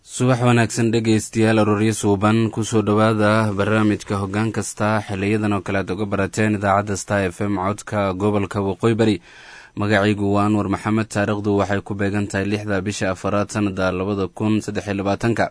subax wanaagsan dhegaystayaal arooryo suuban kusoo dhowaada barnaamijka hoggaan kasta xiliyadan oo kale aad uga barateen idaacadda star f m codka gobolka waqooyi bari magacaygu waa anwar maxamed taariikhdu waxay ku beegan tahay lixda bisha afaraad sanada labada kun saddex iyo labaatanka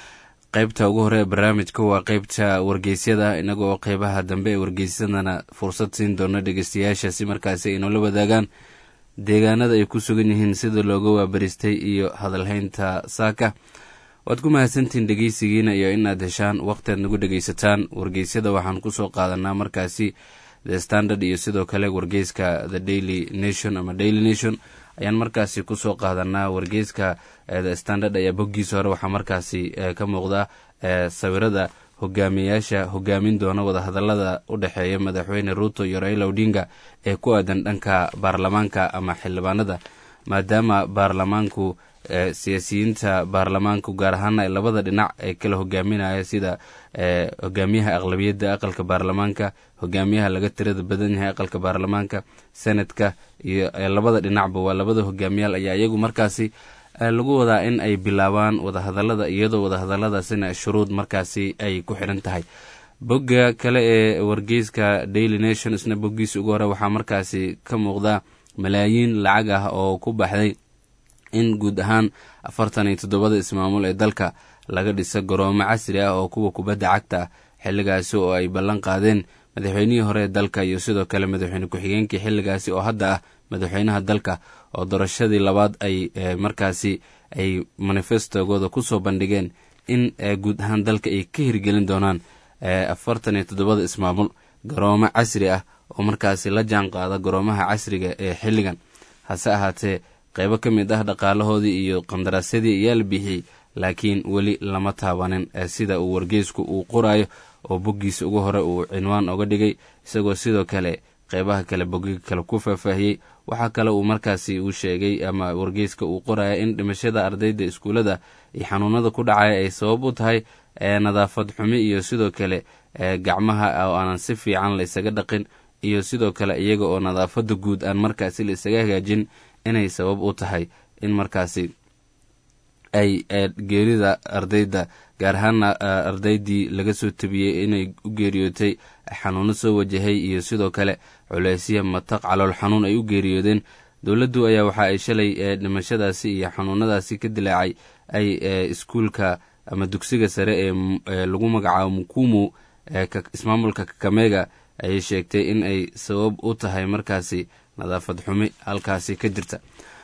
qeybta ugu hore ee barnaamijka waa qeybta wargeysyada inagoo qeybaha dambe ee wargeysyadana fursad siin doona dhegeystayaasha si markaasi ay noola wadaagaan deegaanada ay ku sugan yihiin sida looga waabaristay iyo hadalhaynta saaka waad ku mahadsantihiin dhegeysigiina iyo inaad heshaan waqtiaad nagu dhegeysataan wargeysyada waxaan kusoo qaadanaa markaasi the standard iyo sidoo kale wargeyska the daily nation ama daily nation ayaan markaasi kusoo qaadanaa wargeyska the standard ayaa boggiisa hore waxaa markaasi ka muuqda sawirada hogaamiyayaasha hogaamin doona wadahadalada u dhexeeya madaxweyne ruuto iyo raila odinga ee ku aadan dhanka baarlamaanka ama xildhibaanada maadaama baarlamaanku siyaasiyiinta baarlamaanku gaar ahaana labada dhinac ee kala hogaaminaya sida hogaamiyaha aqlabiyadda aqalka baarlamaanka hogaamiyaha laga tirada badan yahay aqalka baarlamaanka senadka iyo labada dhinacba waa labada hogaamiyaal ayaa iyagu markaasi lagu wadaa in ay bilaabaan wadahadalada iyadoo wadahadaladaasina shuruud markaasi ay ku xidhan tahay bogga kale ee wargeyska daily nation isna boggiisa ugu hore waxaa markaasi ka muuqda malaayiin lacag ah oo ku baxday in guud ahaan afartan iyo toddobada ismaamul ee dalka laga dhisa garoomo casri ah oo kuwa kubadda cagta ah xilligaasi oo ay ballan qaadeen madaxweynihii hore ee dalka iyo sidoo kale madaxweyne ku-xigeenkii xilligaasi oo hadda ah madaxweynaha dalka oo doorashadii labaad ay markaasi ay manifestogooda kusoo bandhigeen in guud ahaan dalka ay ka hirgelin doonaan afartan iyo toddobada ismaamul garoomo casri ah oo markaasi la jaan qaada garoomaha casriga ee xilligan hase ahaatee qeybo ka mid ah dhaqaalahoodii iyo qandaraasyadii ayaa la bixiyey laakiin weli lama taabanin sida uu wargeysku uu qoraayo oo boggiisa ugu hore uu cinwaan oga dhigay isagoo sidoo kale qeybaha kale bogiga kale ku faahfaahiyey waxaa kale uu markaasi uu sheegay ama wargeyska uu qoraya in dhimashada ardayda iskuullada iyo xanuunada ku dhacaya ay sabab u tahay nadaafad xumi iyo sidoo kale gacmaha oo aanan si fiican la isaga dhaqin iyo sidoo kale iyaga oo nadaafada guud aan markaasi la isaga hagaajin inay sabab u tahay in markaasi ay geerida ardayda gaar ahaana ardaydii laga soo tabiyey inay u geeriyootay xanuuno soo wajahay iyo sidoo kale culeysya mataq calool xanuun ay u geeriyoodeen dowladdu ayaa waxa ay shalay dhimashadaasi iyo xanuunadaasi ka dilaacay ay iskuulka ama dugsiga sare ee lagu magacaabo mukumu ismaamulka kakamega ayay sheegtay in ay sabab u tahay markaasi nadaafad xumi halkaasi ka jirta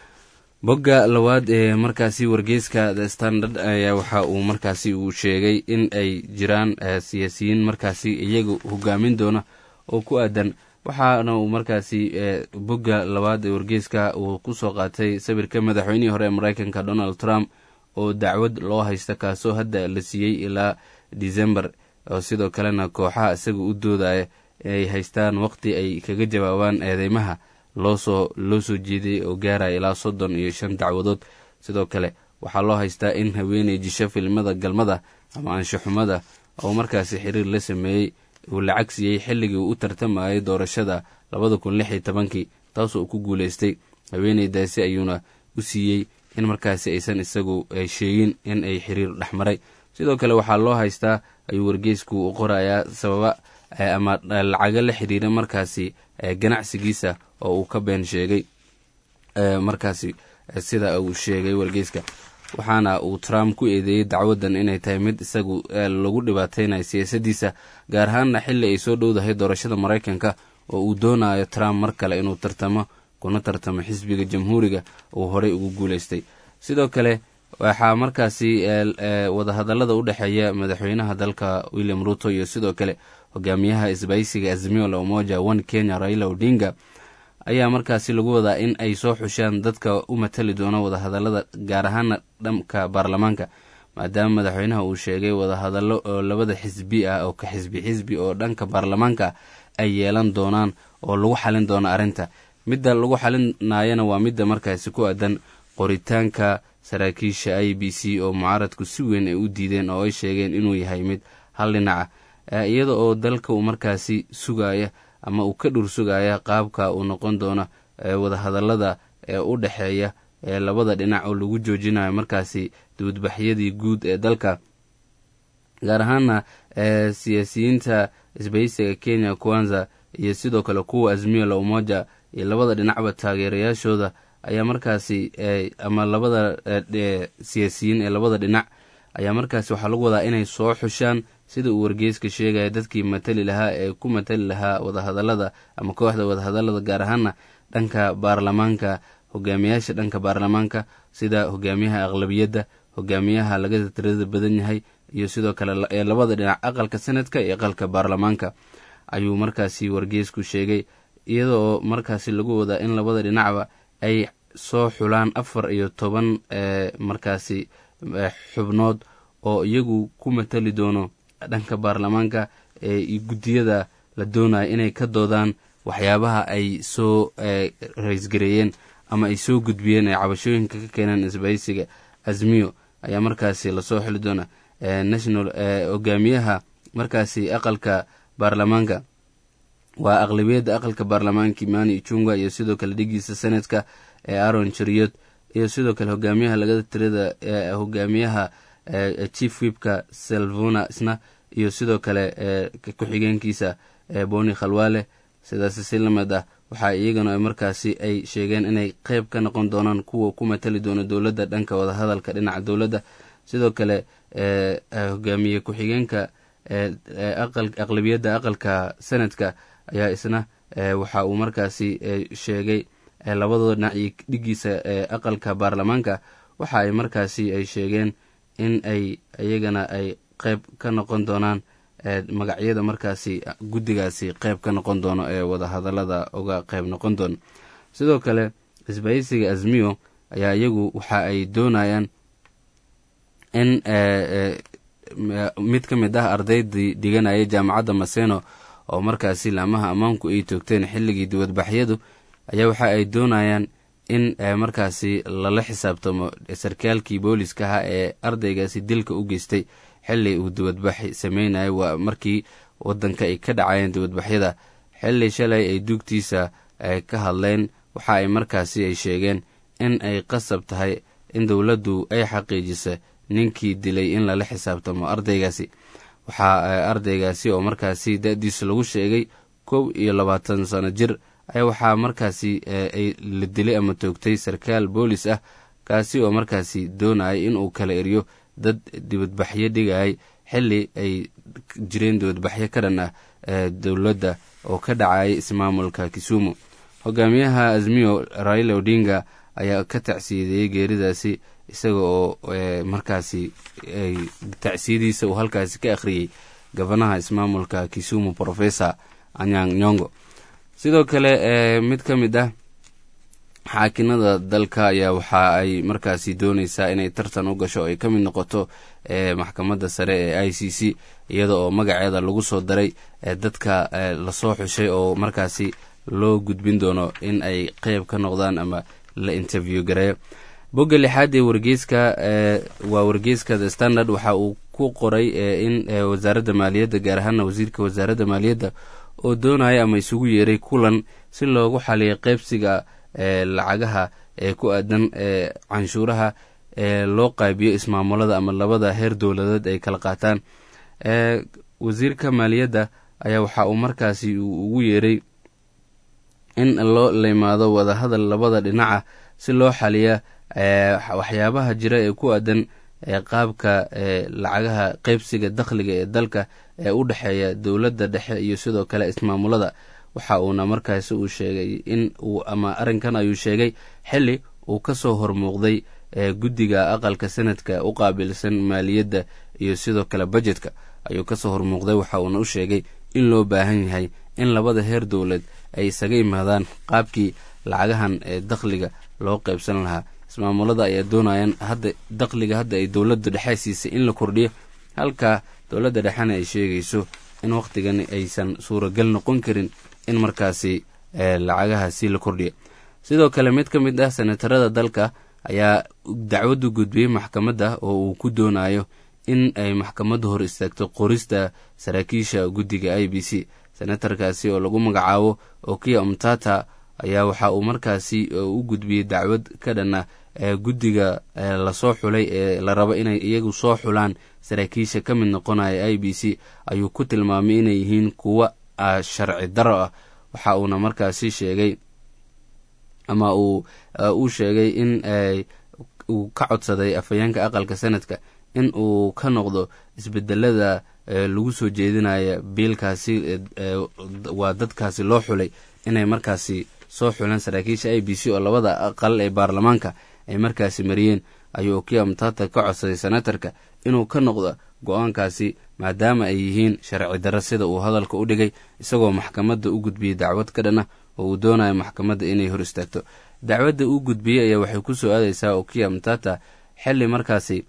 bogga labaad ee markaasi wargeyska the standard ayaa waxa uu markaasi uu sheegay in ay jiraan siyaasiyiin markaasi iyaga hogaamin doona oo ku aadan waxaana uu markaasi bogga labaad ee wargeyska uu kusoo qaatay sawirka madaxweynihii hore ee mareykanka donald trump oo dacwad loo haysta kaasoo hadda la siiyey ilaa december oo sidoo kalena kooxaha isaga u doodaya ay haystaan waqti ay kaga jawaabaan eedeymaha loosoo loo soo jeeday oo gaaraya ilaa soddon iyo shan dacwadood sidoo kale waxaa loo haystaa in haweeney jisho filimada galmada ama anshaxumada oo markaasi xiriir la sameeyey uu lacag siiyey xilligii uu u tartamayay doorashada labada kun lix iyo tobankii taasoo uu ku guuleystay haweeneydaasi ayuuna u siiyey in markaasi aysan isagu sheegin in ay xiriir dhexmaray sidoo kale waxaa loo haystaa ayuu wargeysku u qorayaa sababa ama lacago la xiriira markaasi ganacsigiisa oo uu ka been sheegay markaasi sida uu sheegay wargeyska waxaana uu trump ku eedeeyey dacwadan inay tahay mid isagu lagu dhibaateynayo siyaasadiisa gaar ahaanna xilli ay soo dhowdahay doorashada maraykanka oo uu doonayo trump mar kale inuu tartamo kuna tartamo xisbiga jamhuuriga uu horey ugu guuleystay sidoo kale waxaa markaasi wadahadalada u dhexeeya madaxweynaha dalka william ruto iyo sidoo kale hogaamiyaha isbaysiga azimio la umoja one kenya raila odinga ayaa markaasi lagu wadaa in ay soo xushaan dadka u matali doona wadahadalada gaar ahaana dhanka baarlamaanka maadaama madaxweynaha uu sheegay wadahadallo oo labada xisbi ah oo ka xisbi xisbi oo dhanka baarlamaanka ay yeelan doonaan oo lagu xalin doono arrinta midda lagu xalinayana waa midda markaasi ku aadan qoritaanka saraakiisha i b c oo mucaaradku si weyn ay u diideen oo ay sheegeen inuu yahay mid hal dhinaca iyada oo dalka uu markaasi sugaya ama uu ka dhur sugaya qaabka uu noqon doono wadahadalada ee u dhexeeya ee labada dhinac oo lagu joojinayo markaasi dibadbaxyadii guud ee dalka gaar ahaana siyaasiyiinta isbahaysiga kenya kwanza iyo sidoo kale kuwa azmiyo la umoja iyo labada dhinacba taageerayaashooda ayaa markaasi ama labada siyaasiyiin ee labada dhinac ayaa markaasi waxaa lagu wadaa inay soo xushaan sida uu wargeyska sheegaya dadkii matali lahaa ee ku matali lahaa wadahadalada ama kooxda wadahadalada gaar ahaana dhanka baarlamaanka hogaamiyaasha dhanka baarlamaanka sida hogaamiyaha aqlabiyadda hogaamiyaha laga tirada badan yahay iyo sidoo kale ee labada dhinac aqalka sanadka iyo aqalka baarlamaanka ayuu markaasi wargeysku sheegay iyadoo markaasi lagu wadaa in labada dhinacba ay soo xulaan afar iyo toban markaasi xubnood oo iyagu ku matali doono dhanka baarlamaanka ee guddiyada la doonayo inay ka doodaan waxyaabaha ay soo raysgareeyeen ama ay soo gudbiyeen ay cabashooyinka ka keeneen isbahaysiga azmiyo ayaa markaasi lasoo xili doona national hogaamiyaha markaasi aqalka baarlamaanka waa aqlabiyadda aqalka baarlamaanka imani ichunga iyo sidoo kale dhigiisa senatka ee aron chariot iyo sidoo kale hogaamiyaha lagada tirada hogaamiyaha chief wibka selvona isna iyo sidoo kale ku-xigeenkiisa boni khalwale sidaas si lamid ah waxaa iyagana markaasi ay sheegeen inay qeyb ka noqon doonaan kuwa ku matali doona dowladda dhanka wadahadalka dhinaca dowladda sidoo kale hogaamiye ku-xigeenka aqlabiyadda aqalka senadka ayaa isna waxa uu markaasi sheegay labadooda dhinac iyo dhigiisa aqalka baarlamaanka waxa ay markaasi ay sheegeen in ay iyagana ay qeyb ka noqon doonaan magacyada markaasi guddigaasi qeyb ka noqon doono ee wadahadalada uga qeyb noqon doono sidoo kale isbahaysiga azmiyo ayaa iyagu waxa ay doonayaan in mid ka mid ah ardaydii dhiganaya jaamacadda maseno oo markaasi laamaha ammaanku ay toogteen xilligii dibadbaxyadu ayaa waxa ay doonayaan in markaasi lala xisaabtamo sarkaalkii booliska ahaa ee ardaygaasi dilka u geystay xili uu dibadbax sameynayo waa markii wadanka ay ka dhacayeen dibadbaxyada xili shalay ay duugtiisa ka hadleen waxa ay markaasi ay sheegeen in ay qasab tahay in dowladdu ay xaqiijisa ninkii dilay in lala xisaabtamo ardaygaasi waxaa ardaygaasi oo markaasi da-diisa lagu sheegay kow iyo labaatan sano jir ayaa waxaa markaasi la dilay ama toogtay sarkaal boolis ah kaasi oo markaasi doonayay inuu kala eriyo dad dibadbaxyo dhigayay xili ay jireen dibadbaxyo ka dhan ah dowladda oo ka dhacayay ismaamulka kisumu hogaamiyaha azmiyo raila odinga ayaa ka tacsiyadeeyey geeridaasi isaga oo markaasi tacsiyadiisa uu halkaasi ka akhriyey gabanaha ismaamulka kisumu professor anyang nyongo sidoo kale mid ka mid ah xaakinada dalka ayaa waxa ay markaasi dooneysaa inay tartan u gasho ay ka mid noqoto maxkamadda sare ee i c c iyada oo magaceeda lagu soo daray dadka lasoo xushay oo markaasi loo gudbin doono in ay qeyb ka noqdaan ama la interview gareeyo bogga lixaad ee wargeyska waa wargeyska the standard waxa uu ku qoray in wasaaradda maaliyadda gaar ahaana wasiirka wasaaradda maaliyadda oo doonaya ama isugu yeeray kulan si loogu xaliyo qeybsiga lacagaha ee ku aadan canshuuraha ee loo qaybiyo ismaamulada ama labada heer dowladeed ay kala qaataan wasiirka maaliyadda ayaa waxa uu markaasi ugu yeeray in loo limaado wadahadal labada dhinaca si loo xaliya waxyaabaha jira ee ku aadan qaabka lacagaha qeybsiga dakhliga ee dalka ee u dhexeeya dowladda dhexe iyo sidoo kale ismaamulada waxa uuna markaasi uu sheegay in uu ama arrinkan ayuu sheegay xili uu ka soo hormuuqday guddiga aqalka sanadka u qaabilsan maaliyadda iyo sidoo kale bajetka ayuu kasoo hormuuqday waxa uuna u sheegay in loo baahan yahay in labada heer dowlad ay isaga imaadaan qaabkii lacagahan ee dakhliga loo qaybsan lahaa ismaamulada ayaa doonayaan hadda dakhliga hadda ay dowladda dhexe siisay in la kordhiyo halka dowladda dhexena ay sheegayso in wakhtigan aysan suuragal noqon karin in markaasi lacagahaasi la kordhiyo sidoo kale mid ka mid ah senatarada dalka ayaa dacwaddu gudbiyey maxkamadda oo uu ku doonayo in ay maxkamadda hor istaagto qorista saraakiisha guddiga i b c senatarkaasi oo lagu magacaabo okiya umtata ayaa waxa uu markaasi u gudbiyey dacwad ka dhan ah guddiga lasoo xulay ee la rabo inay iyagu soo xulaan saraakiisha ka mid noqonaya i b c ayuu ku tilmaamay inay yihiin kuwa sharci daro ah waxa uuna markaasi sheegay ama uu uu sheegay in uu ka codsaday afhayeenka aqalka sanadka in uu ka noqdo isbedelada lagu soo jeedinaya biilkaasi waa dadkaasi loo xulay inay markaasi soo xuleen saraakiisha i b c oo labada aqal ee baarlamaanka ay markaasi mariyeen ayuu okia mtata ka codsaday senatarka inuu ka noqdo go-aankaasi maadaama ay yihiin sharci darro sida uu hadalka u dhigay isagoo maxkamadda u gudbiyey dacwad ka dhan ah oo uu doonayo maxkamadda inay hor istaagto dacwadda uu gudbiyey ayaa waxay ku soo aadaysaa okia mtata xilli markaasi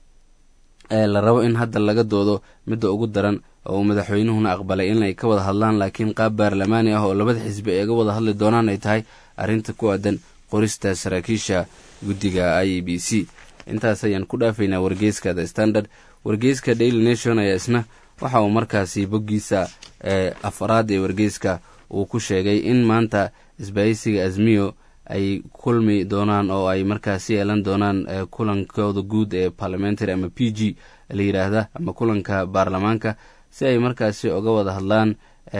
la rabo in hadda laga doodo midda ugu daran oo uu madaxweynuhuna aqbalay inay ka wada hadlaan laakiin qaab baarlamaani ah oo labada xisbi ay ga wada hadli doonaan ay tahay arrinta ku aadan qorista saraakiisha guddiga i e b c intaas ayaan ku dhaafaynaa wargeyska the standard wargeyska daily nation ayaa isna waxa uu markaasi boggiisa afaraad ee wargeyska uu ku sheegay in maanta isbaahisiga azmiyo ay kulmi doonaan oo ay markaasi yeelan doonaan kulankooda guud ee parliamentary ama p g la yidhaahda ama kulanka baarlamaanka si ay markaasi oga wada hadlaan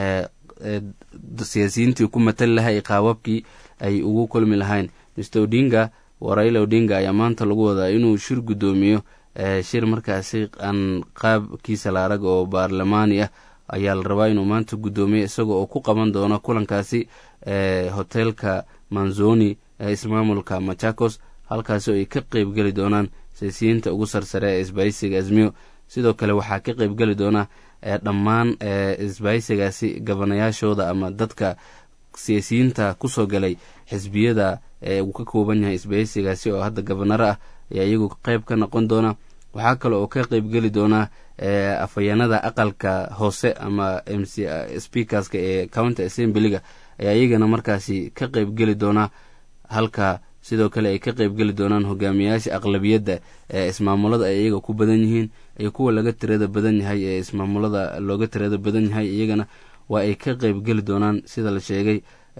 siyaasiyiintii ku matali lahay qaababkii ay ugu kulmi lahayn mr odinga raila odinga ayaa maanta lagu wadaa inuu shir guddoomiyo shir markaasi aan qaabkiisa la arag oo baarlamaani ah ayaa la rabaa inuu maanta guddoomiyo isagoo oo ku qaban doono kulankaasi hoteelka manzoni ee ismaamulka machakos halkaasi oo ay ka qeybgeli doonaan siyaasiyiinta ugu sarsare ee isbaahisiga azmiyo sidoo kale waxaa ka qeybgeli doona dhammaan isbaahisigaasi gabanayaashooda ama dadka siyaasiyiinta kusoo galay xisbiyada ee uu ka kooban yahay isbaahisigaasi oo hadda gabanaro ah ayaa iyagu qeyb ka noqon doona waxaa kale oo ka qeybgeli doonaa afhayeenada aqalka hoose ama m c speakerska ee county assemblyga ayaa iyagana markaasi ka qeybgeli doonaa halka sidoo kale ay ka qeybgeli doonaan hogaamiyayaasha aqlabiyadda ee ismaamulada ay iyaga ku badan yihiin iyo kuwa laga tirada badan yahay ee ismaamulada looga tirada badan yahay iyagana waa ay ka qeybgeli doonaan sida la sheegay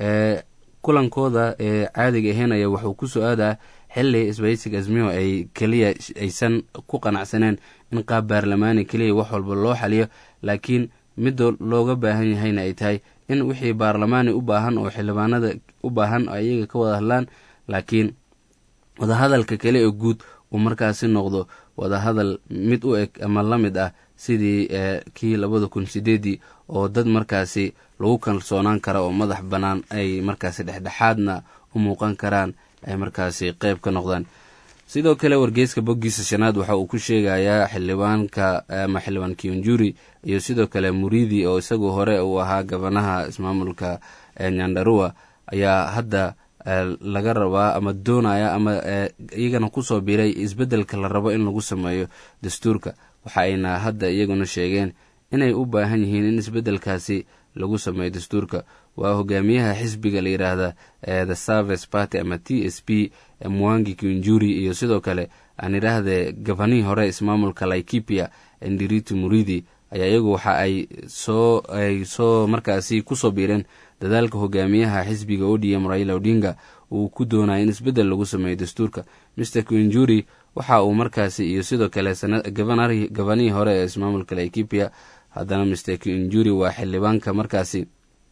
kulankooda ee caadiga ahayn ayaa wuxuu ku soo aadaa xili isbaysiga azmiyo ay keliya aysan ku qanacsaneen in qaab baarlamaani keliya wax walba loo xaliyo laakiin midda looga baahan yahayna ay tahay in wixii baarlamaani u baahan oo xildhibaanada u baahan ayaga ka wada hadlaan laakiin wadahadalka kale ee guud uu markaasi noqdo wadahadal mid u eg ama la mid ah sidii kii labada kun sideedii oo dad markaasi lagu kalsoonaan kara oo madax bannaan ay markaasi dhexdhexaadna u muuqan karaan ay markaasi qeyb ka noqdaan sidoo kale wargeyska boggiisa shanaad waxa uu ku sheegayaa xildhibaanka ama xildhibaan kionjuri iyo sidoo kale muridi oo isagu hore uu ahaa gabanaha ismaamulka nyandarua ayaa hadda laga rabaa ama doonaya ama iyagana kusoo biray isbeddelka la rabo in lagu sameeyo dastuurka waxa ayna hadda iyaguna sheegeen inay u baahan yihiin in isbeddelkaasi lagu sameeyo dastuurka waa hogaamiyaha xisbiga la yidhaahda the service party ama t s p mwangi kinjuri iyo sidoo kale aan idhaahdee gabanihii hore ismaamulka laikipia ndiriti muridi ayaa iyagu waxa ay soo ay soo markaasi kusoo biireen dadaalka hogaamiyaha xisbiga odm raila odinga uu ku doonaya in isbeddel lagu sameeyo dastuurka mr kinjuri waxa uu markaasi iyo sidoo kale gabanihii hore ee ismaamulka laikipia haddana mr kinjuri waa xildhibaanka markaasi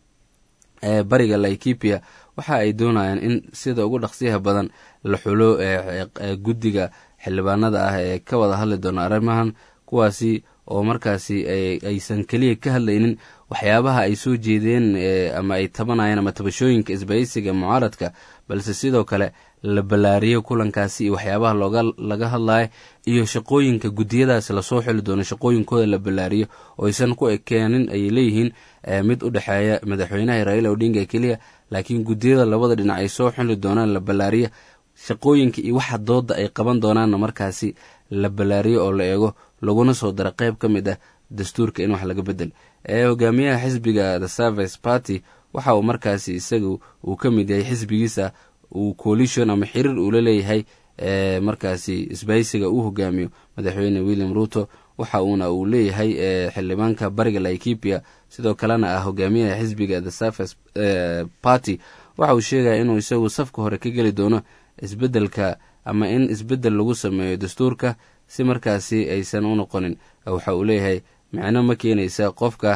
ee bariga laikipia waxa ay doonayaan in sida ugu dhaqsiyaha badan la xulo guddiga xildhibaanada ah ee ka wada hadli doona arrimahan kuwaasi oo markaasi aysan keliya ka hadlaynin waxyaabaha ay soo jeedeen ama ay tabanayeen ama tabashooyinka isbaysiga mucaaradka balse sidoo kale la ballaariyo kulankaasi iyo waxyaabaha looga laga hadlayo iyo shaqooyinka guddiyadaasi lasoo xili doono shaqooyinkooda la ballaariyo oo aysan ku ekeenin ayay leeyihiin mid u dhexeeya madaxweynaha raila odinga keliya laakiin guddiyada labada dhinac ay soo xili doonaan la ballaariyo shaqooyinka iyo waxa dooda ay qaban doonaanna markaasi la ballaariyo oo la eego laguna soo daro qeyb ka mid ah dastuurka in wax laga bedel ee hogaamiyaha xisbiga the service party waxa uu markaasi isagu uu ka mid yahay xisbigiisa uu coalition ama xiriir uula leeyahay ee markaasi isbaysiga uu hogaamiyo madaxweyne william ruto waxa uuna uu leeyahay xildhibaanka bariga laikipia sidoo kalena ah hogaamiyaha xisbiga the service party waxa uu sheegaya inuu isagu safka hore ka geli doono isbeddelka ama in isbeddel lagu sameeyo dastuurka si markaasi aysan u noqonin waxa uu leeyahay micno ma keenaysa qofka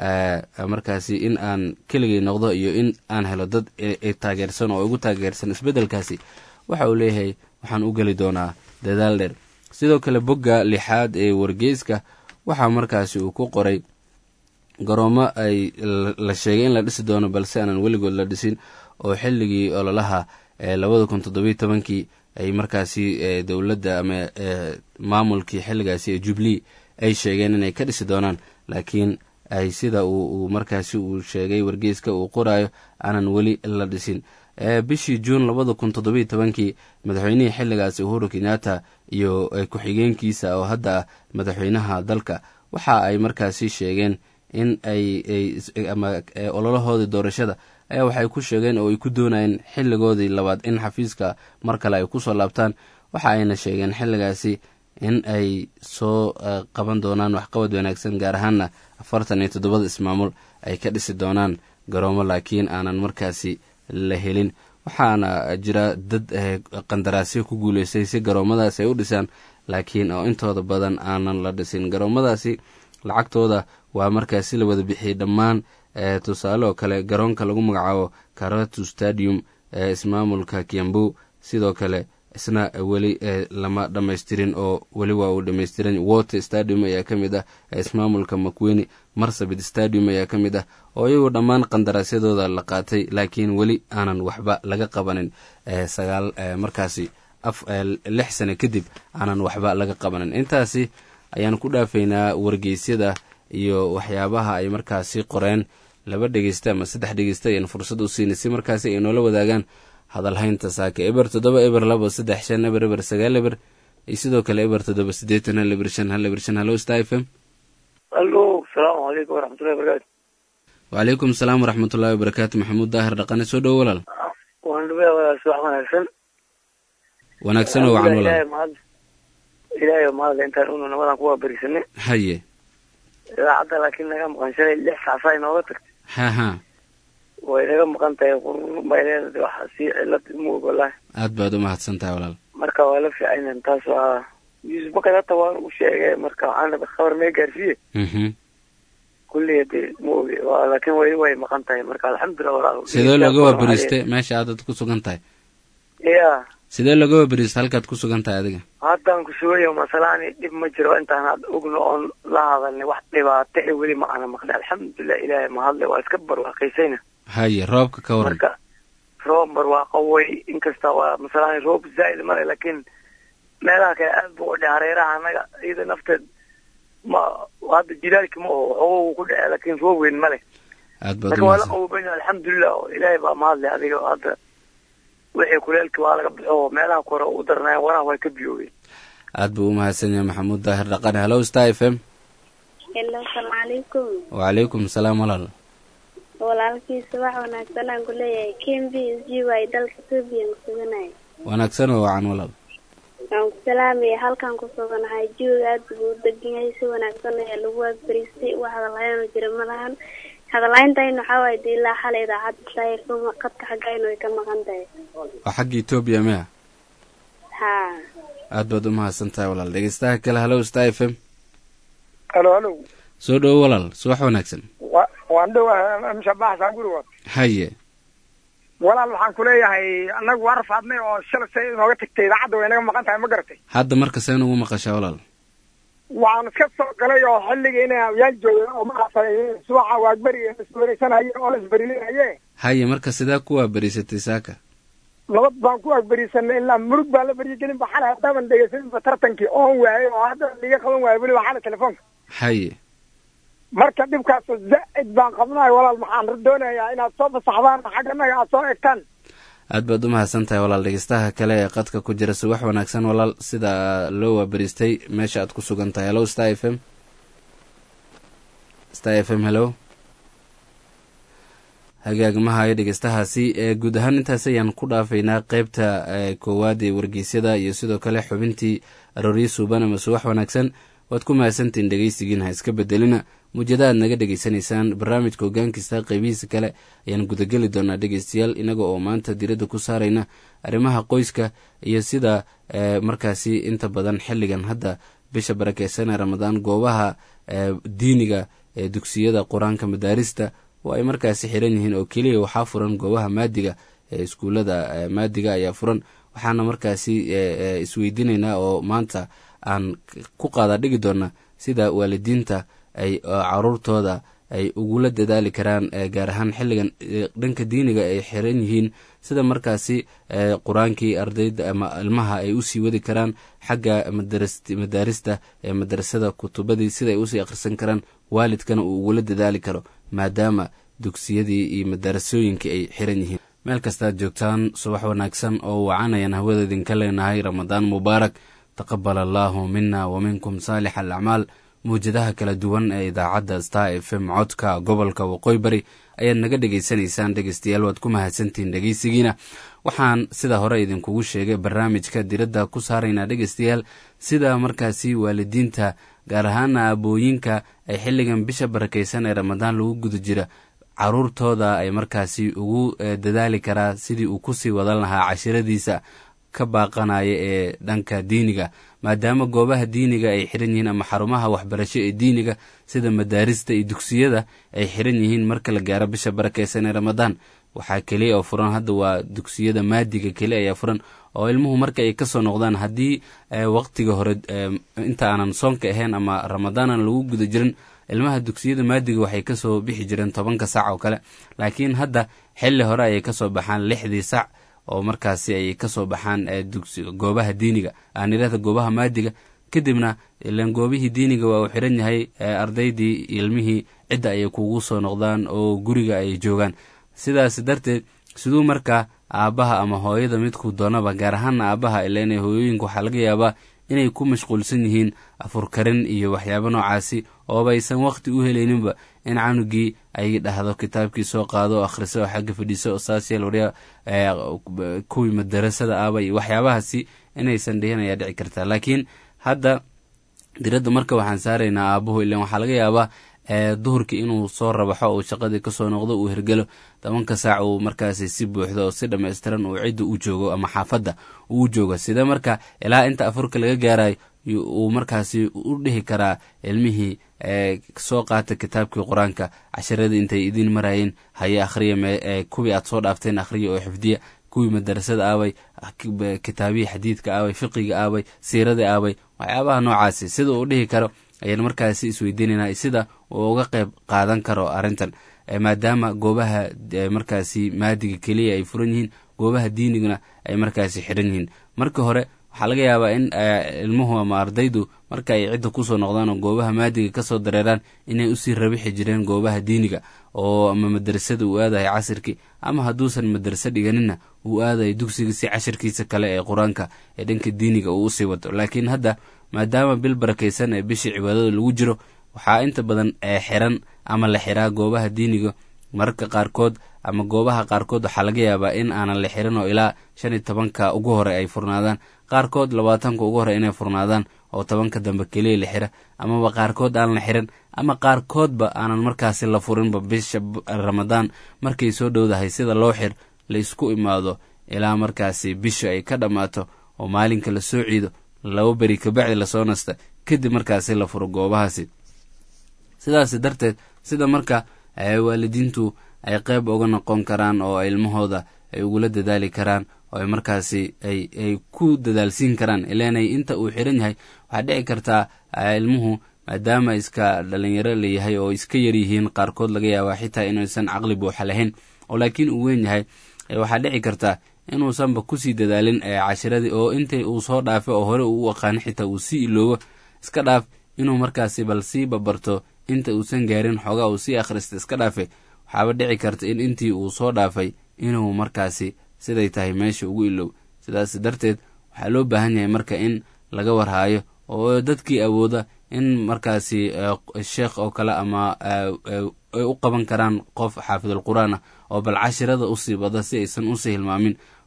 markaasi in aan keligay noqdo iyo in aan helo dad taageersan oo igu taageersan isbeddelkaasi waxa uu leeyahay waxaan u geli doonaa dadaal dheer sidoo kale bogga lixaad ee wargeyska waxaa markaasi uu ku qoray garoomo ay la sheegay in la dhisi doono balse aanan weligood la dhisin oo xilligii ololaha labada kun toddobiyo tobankii ay markaasi dowladda ama maamulkii xilligaasi ee jubilee ay sheegeen inay ka dhisi doonaan laakiin ay sida uu markaasi uu sheegay wargeyska uu qoraayo aanan weli la dhisin bishii juun labada kun toddobiyo tobankii madaxweynihii xilligaasi uhuru kenyatta iyo ku-xigeenkiisa oo hadda ah madaxweynaha dalka waxa ay markaasi sheegeen in ay ama ololahoodii doorashada ayaa waxay ku sheegeen oo ay ku doonayeen xilligoodii labaad in xafiiska mar kale ay kusoo laabtaan waxa ayna sheegeen xilligaasi in ay soo qaban doonaan waxqabad wanaagsan gaar ahaanna afartan iyo toddobada ismaamul ay ka dhisi doonaan garoomo laakiin aanan markaasi la helin waxaana jira dad qandaraasyo ku guuleystay si garoomadaasi ay u dhisaan laakiin oo intooda badan aanan la dhisin garoomadaasi lacagtooda waa markaasi la wada bixiyey dhammaan tusaale oo kale garoonka lagu magacaabo karatu stadium ee ismaamulka kiambu sidoo kale isna weli lama dhammaystirin oo weli waa uu dhammaystiran water stadium ayaa ka mid ah ismaamulka makweni marsabit stadium ayaa ka mid ah oo iyagu dhammaan qandaraasyadooda la qaatay laakiin weli aanan waxba laga qabanin sagaal markaasi lix sane kadib aanan waxba laga qabanin intaasi ayaan ku dhaafaynaa wargeysyada iyo waxyaabaha ay markaasi qoreen laba dhegeysta ama saddex dhegeysta ayaan fursad u siinay si markaasi ay noola wadaagaan hadalhaynta saaka eber toddoba eber labo saddex shan eber eber sagaal eber iyo sidoo kale eber toddoba siddeetan hal eber shan hal eber shan hallo sta f m allo salaamu calaykum waraxmatullahi wabarakatu wacalaykum asalaam waraxmatullahi wabarakaatu maxamuud daahir dhaqane soo dhowo walaal waan dhubaya walaal subax wanaagsan wanaagsan oo wacan walaal mahad ilaahay mahadle intaan unu nabadan kuwaa berisanay haye idaacadda laakiin naga maqan shalay lix saasaa inooga tagtay ha ha way naga maqan tahay qurur bay leedahay waxa sii cilad ma og wallaahi aad baad u mahadsan tahay walaal marka waa la fiicaynan taas waa yuusuf bakad hata waan u sheegay marka waxaan rabay khabar mee gaarsiiye mhm kulliya dee ma ogi waa laakiin weli way maqan tahay marka alxamdulilah walaal sidee looga waaberiistay meesha aadad ku sugan tahay ya sidee looga waaberiistay halkaad ku sugan tahay adiga haddaan ku sugayo masalaani dhib ma jiro intaan hadda ogno oon la hadalnay wax dhibaato e weli ma ana maqlay alxamdulilah ilaahay mahadle waa iska barwaaqaysayna haye roobka ka waran marka roob barwaaqo way inkasta waa masalaani roob zaa'id male laakiin meelaha kale aad buu u dheh hareeraha annaga iyada nafteed ma hadda jilaalki ma oho waxooga wuu ku dhece laakiin roob weyn male aad baad marka u waa la mahadsan qawobanya alxamdulilah oo ilaahay baa mahadle adiga hadda wixii kuleelki waa laga baxo oo meelaha kore u darnaayen waraha way ka biyoobeen aad buu u mahadsan yahay maxamuud daahir dhaqane hallo sta f m hello asalaamu calaykum wacalaykum salaam walaal walaalkiisa wax wanaagsan aan ku leeyahay ken b s g y dalka etoobiya ku suganahay wanaagsan oo wacan walaal waan ku salaamaya halkaan ku suganahay jooga aad buu u degan yahay si wanaagsan ayaa lagu waabariistay wax hadalhayaano jira ma lahan hadalhayntayna waxaa waaye dee ilaa xalay idaacadda saayirkuma qadka xaggaynu ay ka maqan tahay waa xagga etoobiya miya haa aad baad u mahadsan tahay walaal dhegeystaha kale hallo sta f m halo halo soo dhowo walaal subax wanaagsan wa waan dhowahay mshabaxsan gurigood haye walaal waxaan ku leeyahay annagu waa rafaadnay oo shalay say inooga tagtay idaacadda way naga maqan tahay ma garatay hadda marka seen ugu maqashaa walaal waxaan iska soo galay oo xilligii inay awyaal joogeen oo maaragtay subaxa waagberi iswareysanaye oo la isberilinhaye haye marka sidee ku waaberiisatay saaka nabad baan ku wagberisanay ilaa murug baa la beryagelin ba xalay haddaaban dhegeysaninba tartankii oon waayay oo hadda liga qaban waayo weliba xalay telefoonka haye marka dhibkaas zaa'id baan qabnahay walaal maxaan doonayaa inaad soo fasaxdaan xagganaga aad soo egtaan aad baad u mahadsan tahay walaal dhegeystaha kale ee qadka ku jira subax wanaagsan walaal sida loo waaberiistay meesha aad ku sugan tahay hello sta f m sta f m hello hagaagmahayo dhegeystahaasi ee guud ahaan intaas ayaan ku dhaafaynaa qeybta koowaad ee wargeysyada iyo sidoo kale xubintii arooryo suuban ama subax wanaagsan waad ku mahadsantiin dhegeysigiin ha iska bedelina muujadahaad naga dhegeysanaysaan barnaamijka hogaankista qeybihiisa kale ayaan gudageli doonaa dhegeystayaal inaga oo maanta diradda ku saarayna arrimaha qoyska iyo sida markaasi inta badan xilligan hadda bisha barakeysan ee ramadaan goobaha diiniga ee dugsiyada qur-aanka madaarista oo ay markaasi xiran yihiin oo keliya waxaa furan goobaha maadiga ee iskuullada maadiga ayaa furan waxaana markaasi isweydiinaynaa oo maanta aan ku qaada dhigi doonaa sida waalidiinta ay caruurtooda ay ugula dadaali karaan gaar ahaan xilligan dhanka diiniga ay xiran yihiin sida markaasi qur-aankii ardayda ama ilmaha ay usii wadi karaan xagga madaarista ee madarasada kutubadii sida ay usii akhrisan karaan waalidkana uu ugula dadaali karo maadaama dugsiyadii iyo madarasooyinkii ay xiran yihiin meel kastaad joogtaan subax wanaagsan oo wacanayaan hawada idinka leenahay ramadaan mubaarak taqabal allaahu mina wa minkum saalix alacmaal mawjadaha kala duwan ee idaacadda star f m codka gobolka waqooyi bari ayaad naga dhegaysanaysaan dhegeystayaal waad ku mahadsantihiin dhegeysigiina waxaan sida hore idinkugu sheegay barnaamijka diradda ku saaraynaa dhegeystayaal sida markaasi waalidiinta gaar ahaana aabooyinka ay xilligan bisha barakeysan ee ramadaan lagu guda jira caruurtooda ay markaasi ugu dadaali karaa sidii uu kusii wadan lahaa cashiradiisa ka baaqanaya ee dhanka diiniga maadaama goobaha diiniga ay xiran yihiin ama xarumaha waxbarasho ee diiniga sida madaarista iyo dugsiyada ay xiran yihiin marka la gaaro bisha barakeysan ee ramadaan waxaa keliya oo furan hadda waa dugsiyada maadiga keli ayaa furan oo ilmuhu marka ay kasoo noqdaan haddii waqtiga hore inta aanan soonka ahayn ama ramadaanan lagu guda jirin ilmaha dugsiyada maadiga waxay kasoo bixi jireen tobanka sac oo kale laakiin hadda xilli hore ayay kasoo baxaan lixdii sac oo markaasi ay kasoo baxaan goobaha diiniga aanirada goobaha maadiga kadibna ilan goobihii diiniga waa uu xiran yahay ardaydii ilmihii cidda ayay kugu soo noqdaan oo guriga ay joogaan sidaas darteed siduu markaa aabbaha ama hooyada midkuu doonaba gaar ahaana aabbaha ilan hooyooyinka waxaa laga yaabaa inay ku mashquulsan yihiin afurkarin iyo waxyaabo noocaasi ooba aysan waqti u helayninba in canugii ay dhahdo kitaabkii soo qaado oo akhriso oo xagga fadhiiso oo saasyaal warya kuwii madarasada aaba iyo waxyaabahaasi inaysan dhihin ayaa dhici kartaa laakiin hadda diradda marka waxaan saaraynaa aabuhu ilan waxaa laga yaabaa duhurkii inuu soo rabaxo uu shaqadii kasoo noqdo uu hergelo tobanka saac uu markaasi si buuxdo oo si dhammaystiran uu cidda u joogo ama xaafadda uu joogo sida marka ilaa inta afurka laga gaarayo uu markaasi u dhihi karaa ilmihii soo qaata kitaabkii qur-aanka casharadii intay idiin marayeen haye akhriya kuwii aad soo dhaafteen akhriya oo xifdiya kuwii madarasada aaway kitaabihii xadiidka aaway fiqiga aaway siiradii aaway waxyaabaha noocaasi sida uu dhihi karo ayaan markaasi isweydiinaynaa sida uu uga qayb qaadan karo arrintan maadaama goobaha markaasi maadiga keliya ay furan yihiin goobaha diiniguna ay markaasi xiran yihiin marka hore waxaa laga yaabaa in ilmuhu ama ardaydu marka ay cidda kusoo noqdaan oo goobaha maadiga kasoo dareeraan inay usii rabixi jireen goobaha diiniga oo ama madrasada uu aadayo casirkii ama hadduusan madraso dhiganinna uu aadayo dugsiga si cashirkiisa kale ee qur-aanka ee dhanka diiniga uu usii wato laakiin hadda maadaama bil barakaysan ee bishii cibaadada lagu jiro waxaa inta badan xiran ama la xiraa goobaha diiniga mararka qaarkood ama goobaha qaarkood waxaa laga yaabaa in aanan la xirin oo ilaa shan iyo tobanka ugu hore ay furnaadaan qaarkood labaatanka ugu hore inay furnaadaan oo tobanka dambe keliya la xira amaba qaarkood aan la xirin ama qaarkoodba aanan markaasi la furinba bisha ramadaan markay soo dhowdahay sida loo xir la isku imaado ilaa markaasi bisha ay ka dhammaato oo maalinka la soo ciido laba beri kabacdi lasoo nasta kadib markaasi la furo goobahaasi sidaas darteed sida marka waalidiintu ay qeyb uga noqon karaan oo ilmahooda ay ugula dadaali karaan oo ay markaasi ay ay ku dadaalsiin karaan ileenay inta uu xiran yahay waxaa dhici kartaa ilmuhu maadaama iska dhalinyaro layahay oo iska yar yihiin qaarkood laga yaabaa xitaa inuusan caqli buuxa lahayn oo laakiin uu weyn yahay waxaa dhici kartaa inuusanba kusii dadaalin cashiradii oo intay uu soo dhaafay oo hore uu u aqaano xitaa uu sii iloobo iska dhaaf inuu markaasi bal sii babarto inta uusan gaarin xoogaa uu sii akhrista iska dhaafe waxaaba dhici karta in intii uu soo dhaafay inuu markaasi siday tahay meesha ugu ilow sidaas darteed waxaa loo baahan yahay marka in laga warhaayo oo dadkii awooda in markaasi sheekh oo kale ama ay u qaban karaan qof xaafidul qur-aan ah oo bal cashirada usii bada si aysan usii hilmaamin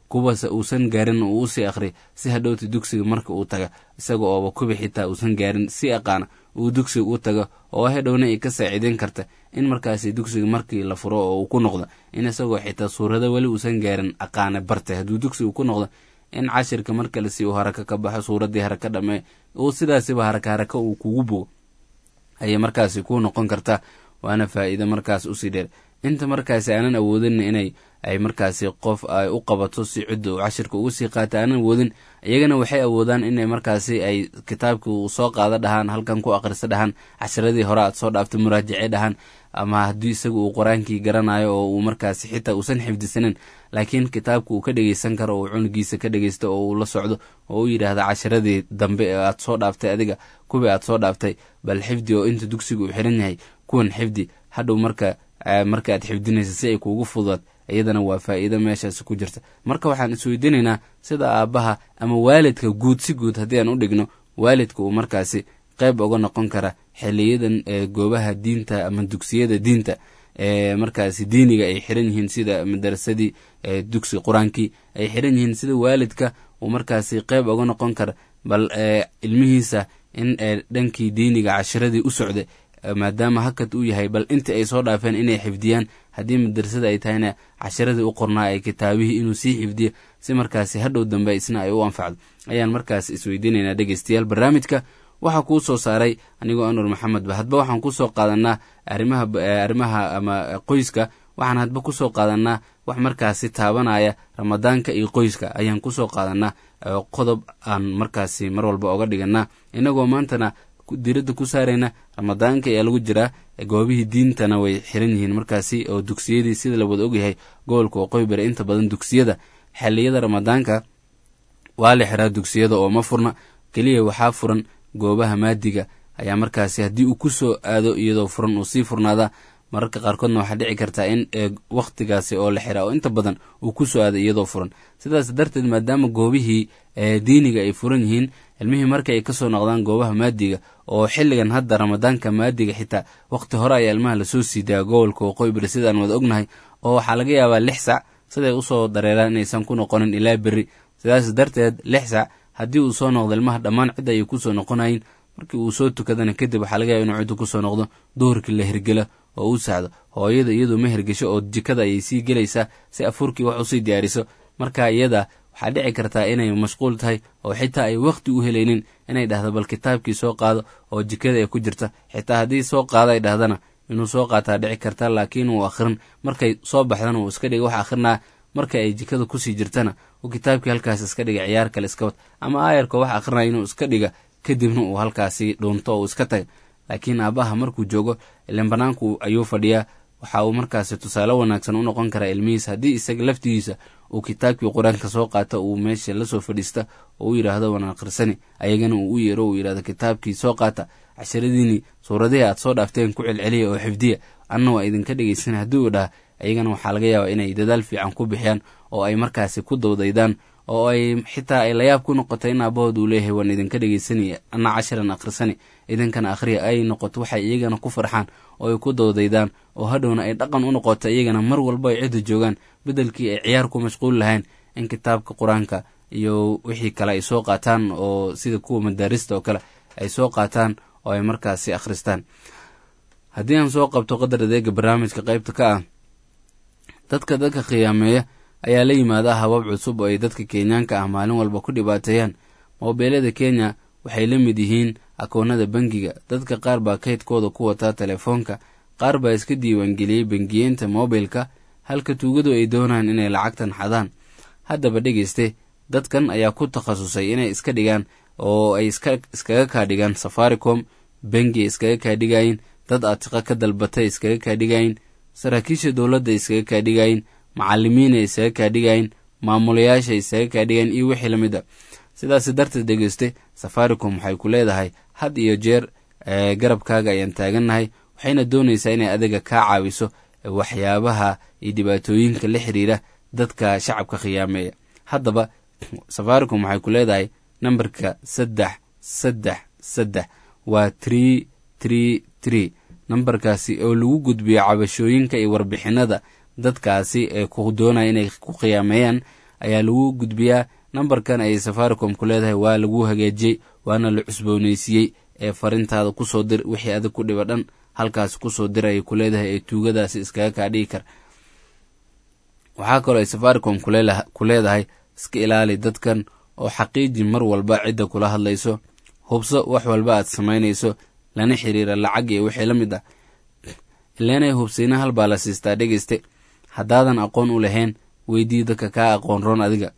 kuwaase uusan gaarin uu usii akhriya si hadhowta dugsiga marka uu taga isaga ooba kubi xitaa uusan gaarin si aqaana uu dugsiga u tago oo hadhowna ay ka saaciideyn karta in markaasi dugsiga markii la furo oo uu ku noqdo in isagoo xitaa suurado weli uusan gaarin aqaane bartay hadduu dugsiga ku noqdo in cashirka markale si uu haraka ka baxo suuraddii haraka dhamee uu sidaasiba haraka haraka uu kugu bogo ayay markaasi ku noqon kartaa waana faa'iido markaas usii dheer inta markaasi aanan awoodin inay ay markaasi qof ay u qabato si cidda uu cashirka ugu sii qaata aanan awoodin iyagana waxay awoodaan inay markaasi ay kitaabkii uu soo qaado dhahaan halkan ku akhriso dhahaan cashiradii hore aad soo dhaaftay muraajace dhahaan ama haddii isaga uu qur-aankii garanayo oo uu markaasi xitaa uusan xifdisanin laakiin kitaabka uu ka dhegeysan karo oo cunugiisa ka dhegeysto oo uu la socdo oo u yidhaahda cashiradii dambe ee aad soo dhaaftay adiga kuwii aad soo dhaaftay bal xifdi oo inta dugsiga uu xiran yahay kuwan xifdi hadhow marka marka aad xifdinaysa si ay kuugu fududaad iyadana waa faa'iido meeshaasi ku jirta marka waxaan isweydiinaynaa sida aabbaha ama waalidka guud si guud haddii aan u dhigno waalidka uu markaasi qayb uga noqon kara xiliyadan ee goobaha diinta ama dugsiyada diinta ee markaasi diiniga ay xiran yihiin sida madarasadii dugsi qur-aankii ay xiran yihiin sida waalidka uu markaasi qayb uga noqon kara bal ilmihiisa in dhankii diiniga cashiradii u socday maadaama hakad uu yahay bal inta ay soo dhaafeen inay xifdiyaan haddii madarasada ay tahayna cashiradii u qornaa ay kitaabihii inuu sii xifdiyo si markaasi hadhow dambe isna ay u anfacdo ayaan markaas isweydiinaynaa dhegeystayaal barnaamijka waxaa kuu soo saaray anigoo anwar maxamed ba hadba waxaan kusoo qaadanaa arimaha arrimaha ama qoyska waxaan hadba kusoo qaadanaa wax markaasi taabanaya ramadaanka iyo qoyska ayaan kusoo qaadanaa qodob aan markaasi mar walba oga dhiganaa inagoo maantana diradda ku saarayna ramadaanka ayaa lagu jiraa goobihii diintana way xiran yihiin markaasi oo dugsiyadii sida la wada ogyahay gobolka waqooyi bari inta badan dugsiyada xiliyada ramadaanka waa la xiraa dugsiyada oo ma furna keliya waxaa furan goobaha maadiga ayaa markaasi haddii uu ku soo aado iyadoo furan uu sii furnaada mararka qaarkoodna waxaa dhici kartaa in wakhtigaasi oo la xiraa oo inta badan uu ku soo aado iyadoo furan sidaas darteed maadaama goobihii diiniga ay furan yihiin ilmihii marka ay kasoo noqdaan goobaha maadiga oo xilligan hadda ramadaanka maadiga xitaa wakhti hore ayaa ilmaha lasoo siidaa gobolka waqooyi bari sidaan wada ognahay oo waxaa laga yaabaa lix sac siday usoo dareeraan inaysan ku noqonin ilaa berri sidaas darteed lix sac haddii uu soo noqdo ilmaha dhammaan cidda ayay kusoo noqonayin markii uu soo tukadana kadib waxaa laga yaaba inuu ciddu kusoo noqdo duhurkii la hergela oo u sacdo hooyada iyadu ma hergesho oo jikada ayay sii gelaysaa si afuurkii wax usii diyaariso marka iyada waxaa dhici kartaa inay mashquul tahay oo xitaa ay wakhti u helaynin inay dhahdo bal kitaabkii soo qaado oo jikada ay ku jirta xitaa haddii soo qaado ay dhahdana inuu soo qaataa dhici karta laakiin uu akhrin markay soo baxdana uu iska dhiga wax akhrinaa marka ay jikada kusii jirtana uu kitaabkii halkaas iska dhiga ciyaar kale iska wad ama aayarka wax akhrinaya inuu iska dhiga kadibna uu halkaasi dhuunto oo uu iska taga laakiin aabbaha markuu joogo ilan banaanku ayuu fadhiyaa waxa uu markaasi tusaale wanaagsan u noqon karaa ilmihiisa haddii isaga laftigiisa uu kitaabkii qur-aanka soo qaata uu meesha lasoo fadhiista oo u yidhaahdo waan akhrisani ayagana uu u yeero uu yidhahdo kitaabkii soo qaata casharadiinii suuradihii aad soo dhaafteen ku celceliya oo xifdiya anna waa idinka dhegaysana haddii uu dhaha ayagana waxaa laga yaabaa inay dadaal fiican ku bixiyaan oo ay markaasi ku dawdaydaan oo ay xitaa ay layaab ku noqoto in aabahood uu leeyahay waan idinka dhegeysanaya anna casharan akhrisani idinkana akhriya ay noqoto waxay iyagana ku farxaan oo ay ku dawdaydaan oo hadhowna ay dhaqan u noqoto iyagana mar walba ay cidda joogaan beddelkii ay ciyaar ku mashquul lahayn in kitaabka qur-aanka iyo wixii kale ay soo qaataan oo sida kuwa madaarista oo kale ay soo qaataan oo ay markaasi akhristaan haddii aan soo qabto qadar adeega barnaamijka qaybta ka ah dadka dadka khiyaameeya ayaa la yimaada habab cusub oo ay dadka kenyaanka ah maalin walba ku dhibaateeyaan moobeelada kenya waxay la mid yihiin akoonada bangiga dadka qaar baa kaydkooda ku wataa telefoonka qaar baa iska diiwaangeliyey bangiyeenta moobilka halka tuugadu ay doonaan inay lacagtan xadaan haddaba dhegeyste dadkan ayaa ku takhasusay inay iska dhigaan oo ay iskaga kaa dhigaan safaricom bangi iskaga kaa dhigayin dad atiqa ka dalbatay iskaga kaa dhigayin saraakiisha dowladda iskaga kaa dhigayin macalimiina isaga kaa dhigayin maamulayaasha isaga kaa dhigayin iyo wixii lamid a sidaas darteed dhegeyste safaricom waxay ku leedahay had iyo jeer garabkaaga ayaan taagannahay waxayna doonaysaa inay adiga kaa caawiso waxyaabaha iyo dhibaatooyinka la xiriira dadka shacabka khiyaameeya haddaba safaricom waxay ku leedahay nambarka saddex saddex saddex waa tree tree tree nambarkaasi oo lagu gudbiyo cabashooyinka iyo warbixinada dadkaasi ee ku doonaya inay ku khiyaameeyaan ayaa lagu gudbiyaa nambarkan ayay safaricom ku leedahay waa lagu hagaajiyey waana la cusbooneysiiyey ee farintaada kusoo dir wixii adig ku dhiba dhan halkaasi kusoo dir ayay ku leedahay ee tuugadaasi iskaga kaa dhigi kara waxaa kaloo ay safaricom ku leedahay iska ilaali dadkan oo xaqiiji mar walba cidda kula hadlayso hubso wax walba aad samaynayso lana xiriira lacag iyo wixii la mid ah ileenay hubsiina hal baa la siistaa dhegeyste haddaadan aqoon u lahayn weydii dadka kaa aqoon roon adiga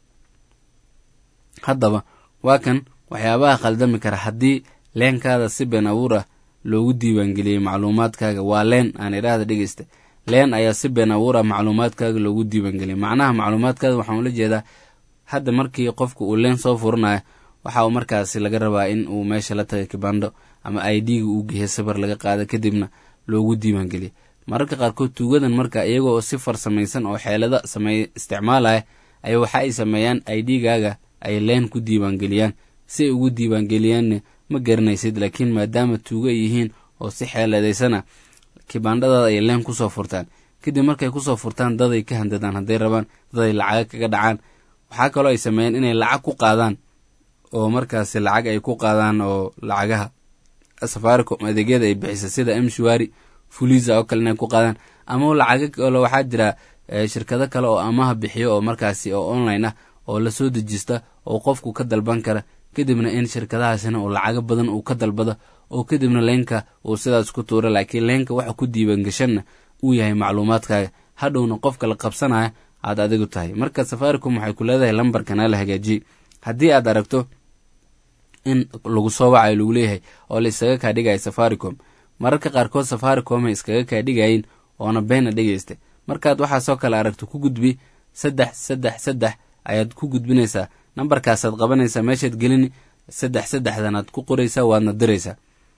haddaba waa kan waxyaabaha khaldami kara haddii leenkaada si been abuur ah loogu diiwaangeliyey macluumaadkaaga waa leen aan idhaahda dhegeysta leen ayaa si been abuur ah macluumaadkaaga loogu diiwaangeliyay macnaha macluumaadkaada waxaan ula jeedaa hadda markii qofka uu leen soo furanayo waxa uu markaasi laga rabaa in uu meesha la tagay kibandho ama i d-ga uu geeya sabar laga qaada kadibna loogu diiwaangeliya mararka qaarkood tuugadan marka iyaga oo si farsamaysan oo xeelada samey isticmaalaya ay waxa ay sameeyaan i d-gaaga ay leen ku diiwaangeliyaan si ay ugu diiwaangeliyaanna ma garanaysid laakiin maadaama tuugo ay yihiin oo si xeeladaysana kibandhadaada ay leen kusoo furtaan kadib markay kusoo furtaan daday ka handadaan hadday rabaan daday lacaga kaga dhacaan waxaa kaloo ay sameeyaan inay lacag ku qaadaan oo markaasi lacag ay ku qaadaan oo lacagaha safaricom adeegyada ay bixisa sida mshwari fuliza oo kale inay ku qaadaan ama lacaga kale waxaa jira shirkado kale oo amaha bixiyo oo markaasi oo online ah oo lasoo dejista oo qofku ka dalban kara kadibna in shirkadahaasina uu lacago badan uu ka dalbado oo kadibna leenka uu sidaas ku tuura laakiin leenka waxa ku diiwaangashanna uu yahay macluumaadkaaga hadhowna qofka la qabsanaya aad adigu tahay marka safaricom waxay ku leedahay lambarkana la hagaajiyey haddii aad aragto in lagu soo wacayo lagu leeyahay oo la iskaga kaa dhigaya safaricom mararka qaarkood safaricom ay iskaga kaa dhigayin oona beena dhegeysta markaad waxaasoo kale aragto ku gudbi saddex saddex saddex ayaad ku gudbinaysaa nambarkaasaad qabanaysaa meeshaad gelini saddex saddexdanaad ku qoraysaa waadna diraysaa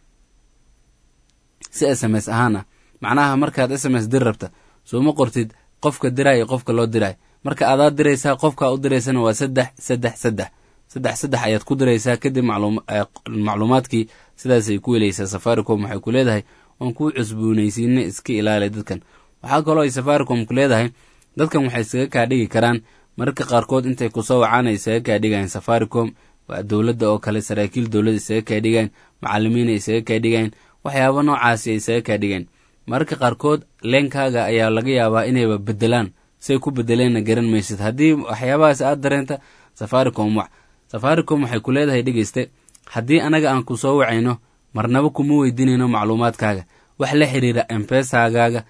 si s m s ahaana macnaha markaad s m s dir rabta sooma qortid qofka diray iyo qofka loo diray marka adaad diraysaa qofkaa u diraysana waa saddex saddex saddex saddex saddex ayaad ku diraysaa kadib macluumaadkii sidaasay ku helaysaa safaricom waxay ku leedahay waan kuu cusboonaysiina iska ilaali dadkan waxaa kaloo ay safaricom ku leedahay dadkan waxay isaga kaa dhigi karaan mararka qaarkood intay kusoo wacaan ay isaga kaa dhigayan safaricom waa dowladda oo kale saraakiil dowladda isaga kaa dhigayan macalimiin ay isaga kaa dhigayan waxyaaba noocaasi ay isaga kaa dhigayan mararka qaarkood leenkaaga ayaa laga yaabaa inayba bedelaan say ku bedeleenna garan maysid haddii waxyaabahaas aad dareenta safaricom wac safaricom waxay ku leedahay dhegeyste haddii anaga aan ku soo wacayno marnaba kuma weydiinayno macluumaadkaaga wax la xiriira embesagaaga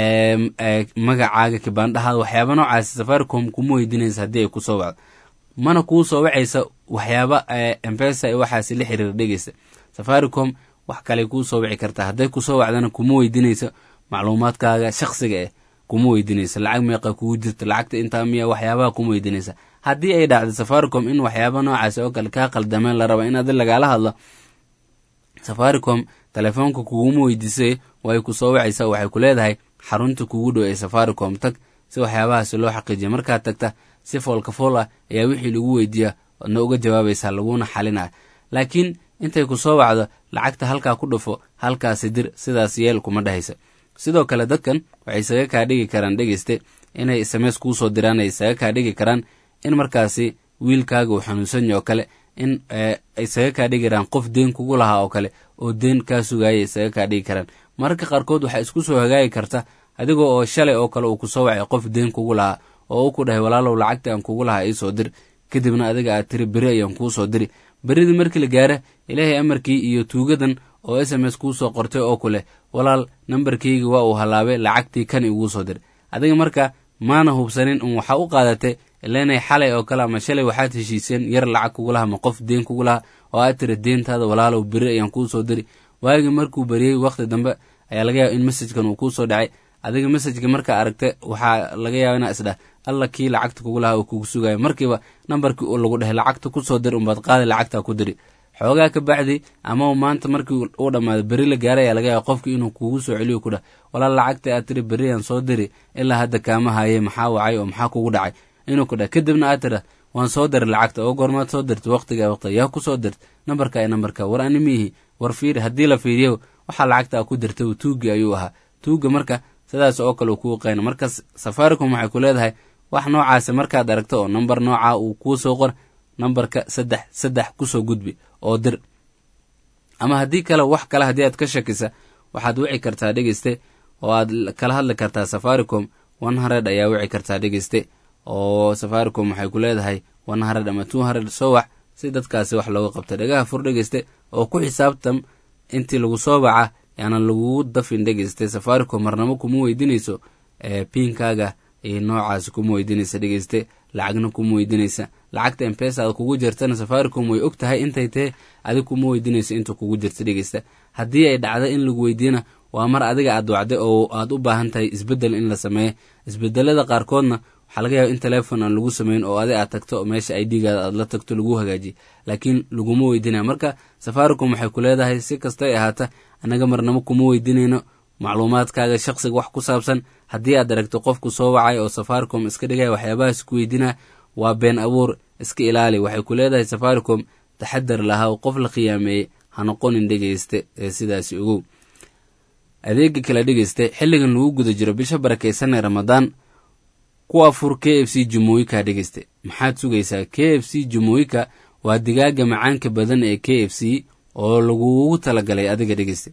magacaaga kibaandhahaada waxyaaba noocaasi safaricom kuma weydiinaysa haddii ay kusoo wacdo mana kuu soo wacaysa waxyaaba embesa waxaasi la xiriira dhegeysta safaricom wax kale kuu soo wici kartaa hadday kusoo wacdana kuma weydiinayso macluumaadkaaga shaksiga eh kuma weydiinaysa lacag meeqa kugu jirta lacagta intaa miya waxyaabaha kuma weydiinaysa haddii ay dhacdo safaricom in waxyaaba noocaas oo kale kaa qaldameen la raba in adi lagaala hadlo safaricom telefoonka kuguma weydiisay way ku soo wacaysaa waxay ku leedahay xarunta kugu dhow ee safaricom tag si waxyaabahaasi loo xaqiijiya markaad tagta si foolka fool ah ayaa wixii lagu weydiiya adna uga jawaabaysaa laguna xalinaya laakiin intay ku soo wacdo lacagta halkaa ku dhufo halkaasi dir sidaas yeel kuma dhahaysa sidoo kale dadkan waxay isaga kaa dhigi karaan dhegeyste inay sms kuu soo diraan ay isaga kaa dhigi karaan in markaasi wiilkaaga uu xanuunsanya oo kale in isaga kaa dhigi karaan qof deen kugu lahaa oo kale oo deen kaa sugaaya isaga kaa dhigi karaan mararka qaarkood waxaa isku soo hagaagi karta adigoo oo shalay oo kale uu kusoo wacay qof deen kugu lahaa oo u ku dhahay walaalow lacagta aan kugu lahaa iisoo dir kadibna adiga aad tiri beri ayaan kuu soo diri beridii markii la gaara ilaahay amarkii iyo tuugadan oo s m s kuu soo qortay oo ku leh walaal nambarkayga waa uu hallaabay lacagtii kan iguu soo dir adiga marka maana hubsanin un waxaa u qaadatay ileenay xalay oo kale ama shalay waxaad heshiiseen yar lacag kugu laha ama qof deen kugu laha oo aad tiri deentaada walaalow beri ayaan kuu soo diri waagii markuu beriyey wakhti dambe ayaa laga yaaba in messajkan uu kuu soo dhacay adiga messajka markaa aragta waxaa laga yaaba inaa isdhah alla kii lacagta kugu lahaa uu kugu sugayo markiiba nambarkii uu lagu dhahay lacagta kusoo dir umbaad qaadi lacagtaa ku diri xoogaa ka bacdi ama maanta markii uu dhammaado beri la gaaray ayaa laga yaaba qofkii inuu kugu soo celiyo ku dhah walaal lacagta aad tiri beriyaan soo diri ilaa hadda kaama haye maxaa wacay oo maxaa kugu dhacay inuu ku dhah kadibna aad tira waan soo diray lacagta oo goormaad soo dirta waqtiga waqtiga yaa ku soo dirta nambarka nambarka war ani miihi war fiiri haddii la fiiriyo waxaa lacagta ku dirta tuugi ayuu ahaa tuuga marka sidaas oo kale kuu qayna marka safaricom waxay ku leedahay wax noocaasi markaad aragto oo namber nooca uu kuu soo qor nambarka saddex saddex kusoo gudbi oo dir ama haddii kale wax kale haddii aad ka shakisa waxaad wici kartaa dhegeyste oo aad kala hadli kartaa safaricom one hundred ayaa wici kartaa dhegeyste oo safaricom waxay ku leedahay one hundred ama two hundred soo wax si dadkaasi wax looga qabta dhagaha fur dhegeyste oo ku xisaabtam intii lagu soo baca yaanan lagugu dafin dhegeyste safaricom marnamo kuma weydinayso piinkaaga iyo noocaasi kuma weydinaysa dhegeyste lacagna kuma weydinaysa lacagta embesa aad kugu jirtana safaricom way og tahay intay tahe adig kuma weydinayso inta kugu jirta dhegeysta haddii ay dhacda in lagu weydiina waa mar adiga aad wacday oo aad u baahan tahay isbedel in la sameeyo isbedelada qaarkoodna waxaa laga yaaba in telefon aan lagu sameyn oo adi aad tagto meesha idgaada aad la tagto lagu hagaajiye laakiin laguma weydinaya marka safaricom waxay ku leedahay si kastay ahaata annaga marnamo kuma weydinayno macluumaadkaaga shaqsiga wax ku saabsan haddii aad aragto qofku soo wacay oo safaricom iska dhigaya waxyaabahaas ku weydinaa waa been abuur iska ilaali waxay ku leedahay safaricom taxadar lahaa oo qof la khiyaameeyey ha noqonin dhegeyste ee sidaasi ogow adeega kala dhegeyste xilligan lagu guda jiro bisha barakaysan ee ramadaan ku afur k f c jumooyika dhegeyste maxaad sugaysaa k f c jumooyika waa digaaga macaanka badan ee k f c oo lagugu talagalay adiga dhegeyste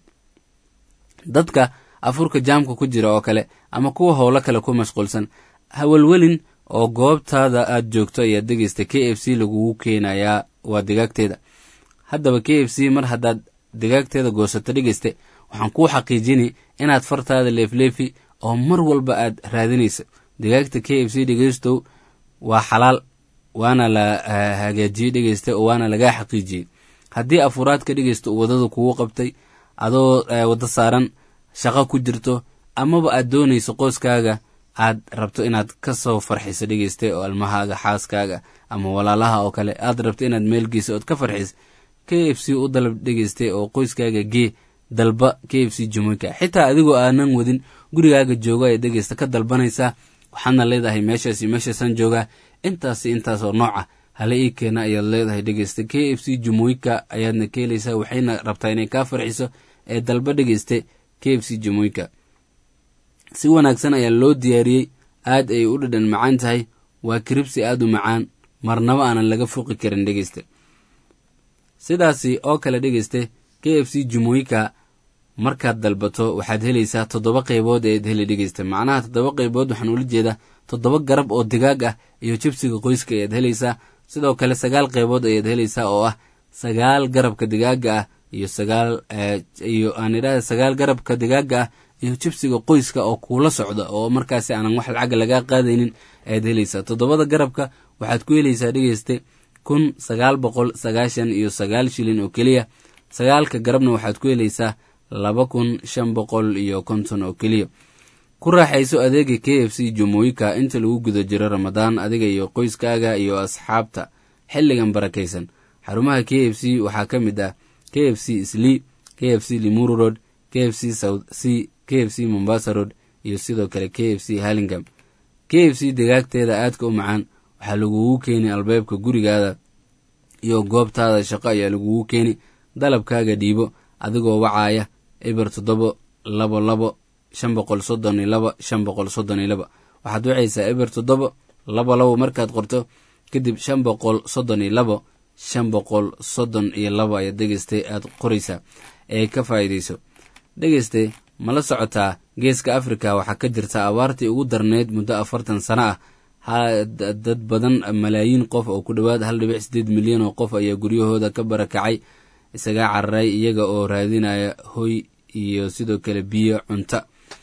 dadka afurka jaamka ku jira oo kale ama kuwa howlo kale ku mashquulsan hawelwelin oo goobtaada aad joogto ayaa dhegeysta k f c lagugu keenayaa waa digaagteeda haddaba k f c mar haddaad digaagteeda goosato dhegeyste waxaan kuu xaqiijini inaad fartaada leefleefi oo mar walba aad raadinayso digaagta k f c dhegeystow waa xalaal waana la hagaajiyey dhegeyste oo waana lagaa xaqiijiyey haddii afuraadka dhegeysta uu wadada kugu qabtay adoo waddo saaran shaqo ku jirto amaba aad doonayso qoyskaaga aad rabto inaad ka soo farxiso dhegeyste oo almahaaga xaaskaaga ama walaalaha oo kale aad rabto inaad meelgeyso ood ka farxiso k f c u dalab dhegeyste oo qoyskaaga gee dalba k f c jumuika xitaa adigoo aanan wadin gurigaaga jooga ee dhegeysta ka dalbanaysaa waxaadna leedahay meeshaasi meeshaasaan joogaa intaasi intaasoo nooca hala ii keena ayaad leedahay dhegeyste k f c jumuika ayaadna ka helaysaa waxayna rabtaa inay kaa farxiso ee dalba dhegeyste k f c jumuika si wanaagsan ayaa loo diyaariyey aad ay u dhadhan macaan tahay waa kiribsi aad u macaan marnaba aanan laga fuqi karin dhegeyste sidaasi oo kale dhegeyste k f c jumuika markaad dalbato waxaad helaysaa toddoba qaybood eed heli dhegeysta macnaha toddoba qaybood waxaan ula jeedaa toddoba garab oo digaag ah iyo jibsiga qoyska ayaad helaysaa sidoo kale sagaal qaybood ayaad helaysaa oo ah sagaal garabka digaaga ah iyo sagaal iyo aan idhahda sagaal garabka digaaga ah iyo jibsiga qoyska oo kuula socda oo markaasi aanan wax lacaga lagaa qaadaynin ayaad helaysaa toddobada garabka waxaad ku helaysaa dhegeyste kun sagaal boqol sagaashan iyo sagaal shilin oo keliya sagaalka garabna waxaad ku helaysaa laba kun shan boqol iyo konton oo keliya ku raaxayso adeega k f c jumooyika inta lagu guda jiro ramadaan adiga iyo qoyskaaga iyo asxaabta xilligan barakaysan xarumaha k f c waxaa ka mid ah k f c sli k f c limuru road k f c south c k f c mombasa road iyo sidoo kale k f c hallingam k f c degaagteeda aadka u macaan waxaa lagugu keeni albaabka gurigaada iyo goobtaada shaqo ayaa lagugu keeni dalabkaaga dhiibo adigoo wacaaya eber toddobo labo labo shan boqol soddon iyo laba shan boqol soddon iyo laba waxaad wacaysaa eber toddobo labo labo markaad qorto kadib shan boqol soddon iyo labo shan boqol soddon iyo laba ayaad dhegeystay aad qoraysaa ee ka faa'iidayso dhegeyste ma la socotaa geeska afrika waxaa ka jirta abaartii ugu darneyd muddo afartan sano ah dad badan malaayiin qof oo ku dhowaad hal dhibic sideed milyan oo qof ayaa guryahooda ka barakacay isagaa cararay iyaga oo raadinaya hoy iyo sidoo kale biyo cunto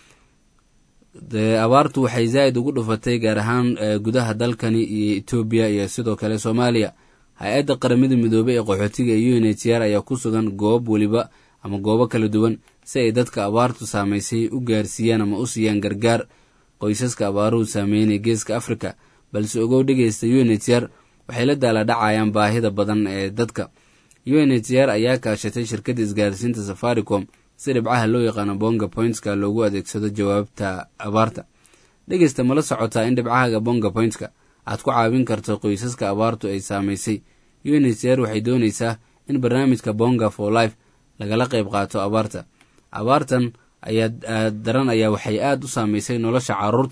abaartu waxay zaa'id ugu dhufatay gaar ahaan gudaha dalkani iyo etoobiya iyo sidoo kale soomaaliya hay-adda qaramada midoobey ee qaxootiga iyo u n h r ayaa ku sugan goob weliba ama goobo kala duwan si ay dadka abaartu saamaysay u gaarsiiyaan ama u siiyaan gargaar qoysaska abaaruhu saameynaya geeska afrika balse ogow dhegeysta u n h r waxay la daala dhacayaan baahida badan ee dadka u n h r ayaa kaashatay shirkadda isgaarsiinta safaricom si dhibcaha loo yaqaano bonga pointska loogu adeegsado jawaabta abaarta dhegeysta mala socotaa in dhibcahaga bonga pointska aad ku caawin karto qoysaska abaartu ay saamaysay u n h r waxay doonaysaa in barnaamijka bonga for life lagala qayb qaato abaarta abaartan ayaa daran ayaa waxay aad u saamaysay nolosha caruurta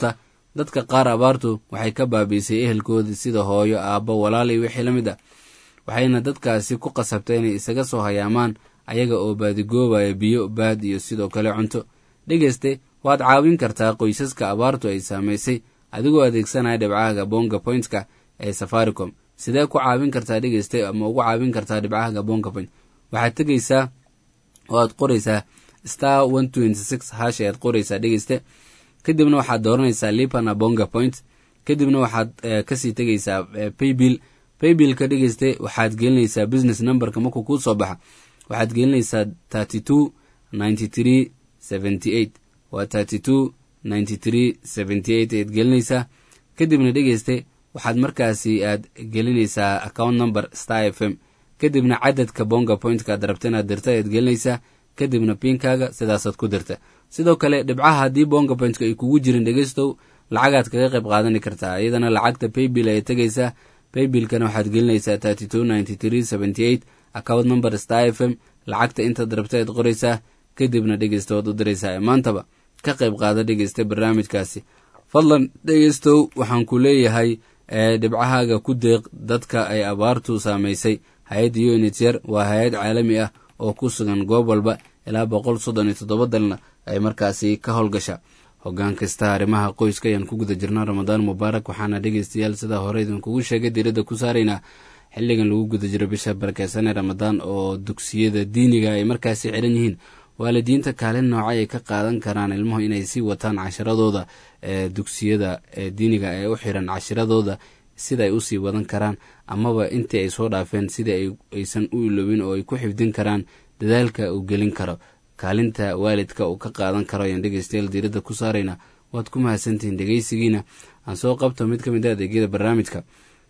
dadka qaar abaartu waxay ka baabiisay ehelkoodii sida hooyo aabbo walaal iyo wixii la mid ah waxayna dadkaasi ku qasabtay inay isaga soo hayaamaan ayaga oo baadigoobaya biyo baad iyo sidoo kale cunto dhegeyste waad caawin kartaa qoysaska abaartu ay saamaysay adigoo adeegsanaya dhibcahaga bonga pointka ee safaricom sidee ku caawin kartaa dhegeyste ama ugu caawin kartaa dhibcahaga bonga point waxaad tegeysaa oo aad qoraysaa star one twenty six hash ayaad qoraysaa dhegeyste kadibna waxaad dooranaysaa lipana bonga point kadibna waxaad kasii tegeysaa paybill paybillka dhegeyste waxaad gelinaysaa business numberka markuu kuu soo baxa waxaad gelinaysaa thirty two ninety three seventy eight waa thirty two ninety three seventy eight ayaad gelinaysaa kadibna dhegeyste waxaad markaasi aad gelinaysaa account number star f m kadibna cadadka bonga pointka aad rabta inaad dirta ayaad gelinaysaa kadibna pinkaaga sidaasaad ku dirta sidoo kale dhibcaha haddii bonga pointka ay kugu jirin dhegeystow lacagaad kaga qayb qaadani kartaa iyadana lacagta paybill ayay tegaysaa paybillkana waxaad gelinaysaa thirty two ninety three seventy eight account number star f m lacagta intaad rabta aad qoraysaa kadibna dhegeysta waad u diraysaa maantaba ka qayb qaada dhegeysta barnaamijkaasi fadlan dhegeystow waxaan ku leeyahay dhibcahaaga ku deeq dadka ay abaartu saamaysay hay-adda unityer waa hay-ad caalami ah oo ku sugan goob walba ilaa boqol soddon iyo toddoba dalna ay markaasi ka howlgasha hoggaan kasta arrimaha qoyska ayaan ku guda jirnaa ramadaan mubaarak waxaana dhegeystayaal sidaa hore idinkugu sheegay diiradda ku saaraynaa xilligan lagu guda jiro bisha barakeysan ee ramadaan oo dugsiyada diiniga ay markaasi xiran yihiin waalidiinta kaalin noocay ay ka qaadan karaan ilmuhu inay sii wataan cashiradooda ee dugsiyada ee diiniga ee u xiran cashiradooda sida ay usii wadan karaan amaba intii ay soo dhaafeen sida aysan u ilowin oo ay ku xifdin karaan dadaalka uu gelin karo kaalinta waalidka uu ka qaadan karo ayaan dhegeystayaal diiradda ku saarayna waad ku mahadsantihiin dhegeysigiina aan soo qabto mid ka mid a adeegyada barnaamijka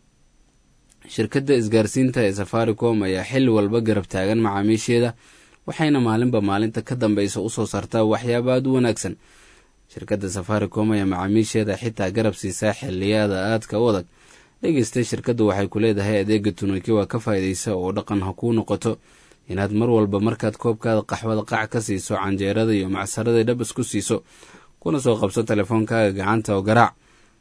shirkadda isgaarsiinta ee safaricom ayaa xilli walba garab taagan macaamiisheeda waxayna maalinba maalinta ka dambeysa usoo saartaa waxyaaba aad u wanaagsan shirkadda safaricom ayaa macaamiisheeda xitaa garab siisaa xiliyada aadka u adag dhegeysta shirkaddu waxay ku leedahay adeega tunukiwa ka faa'iidaysa oo dhaqan ha kuu noqoto inaad mar walba markaad koobkaada qaxwada qac ka siiso canjeerada iyo macsarada dhab isku siiso kuna soo qabso telefoonkaaga gacanta oo garaac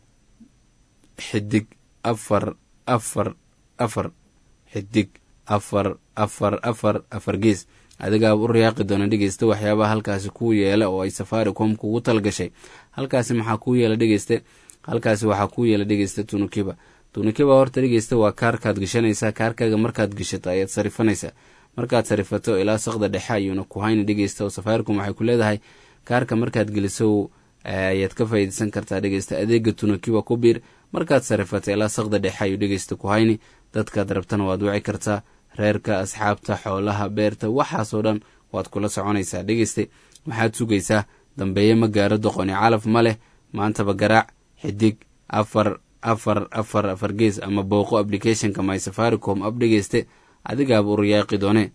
xidig afar afar afar xidig afar afar afar afar gees adigaaba u riyaaqi doona dhegeysta waxyaabaha halkaasi kuu yeela oo ay safaricom kugu talgashay halkaasi maxaa kuu yeela dhegeyste halkaasi waxaa kuu yeela dhegeysta tunukiba tunukiba horta dhegeysta waa kaarkaad gashanaysaa kaarkaaga markaad gashato ayaad sarifanaysaa markaad sarifato ilaa saqda dhexe ayuuna ku hayna dhegeysta oo safaricom waxay ku leedahay kaarka markaad geliso ayaad ka faa'iidaysan kartaa dhegeysta adeega tunukiba ku biir markaad sarifato ilaa saqda dhexe ayuu dhegeysta ku hayni dadkaad rabtana waad wici kartaa reerka asxaabta xoolaha beerta waxaasoo dhan waad kula soconaysaa dhegeyste waxaad sugaysaa dambeeye ma gaaro doqoni calaf ma leh maantaba garaac xidig afar afar afar afar gees ama booqo applicationka my safaricom ab dhegeyste adigaaba u riyaaqi doone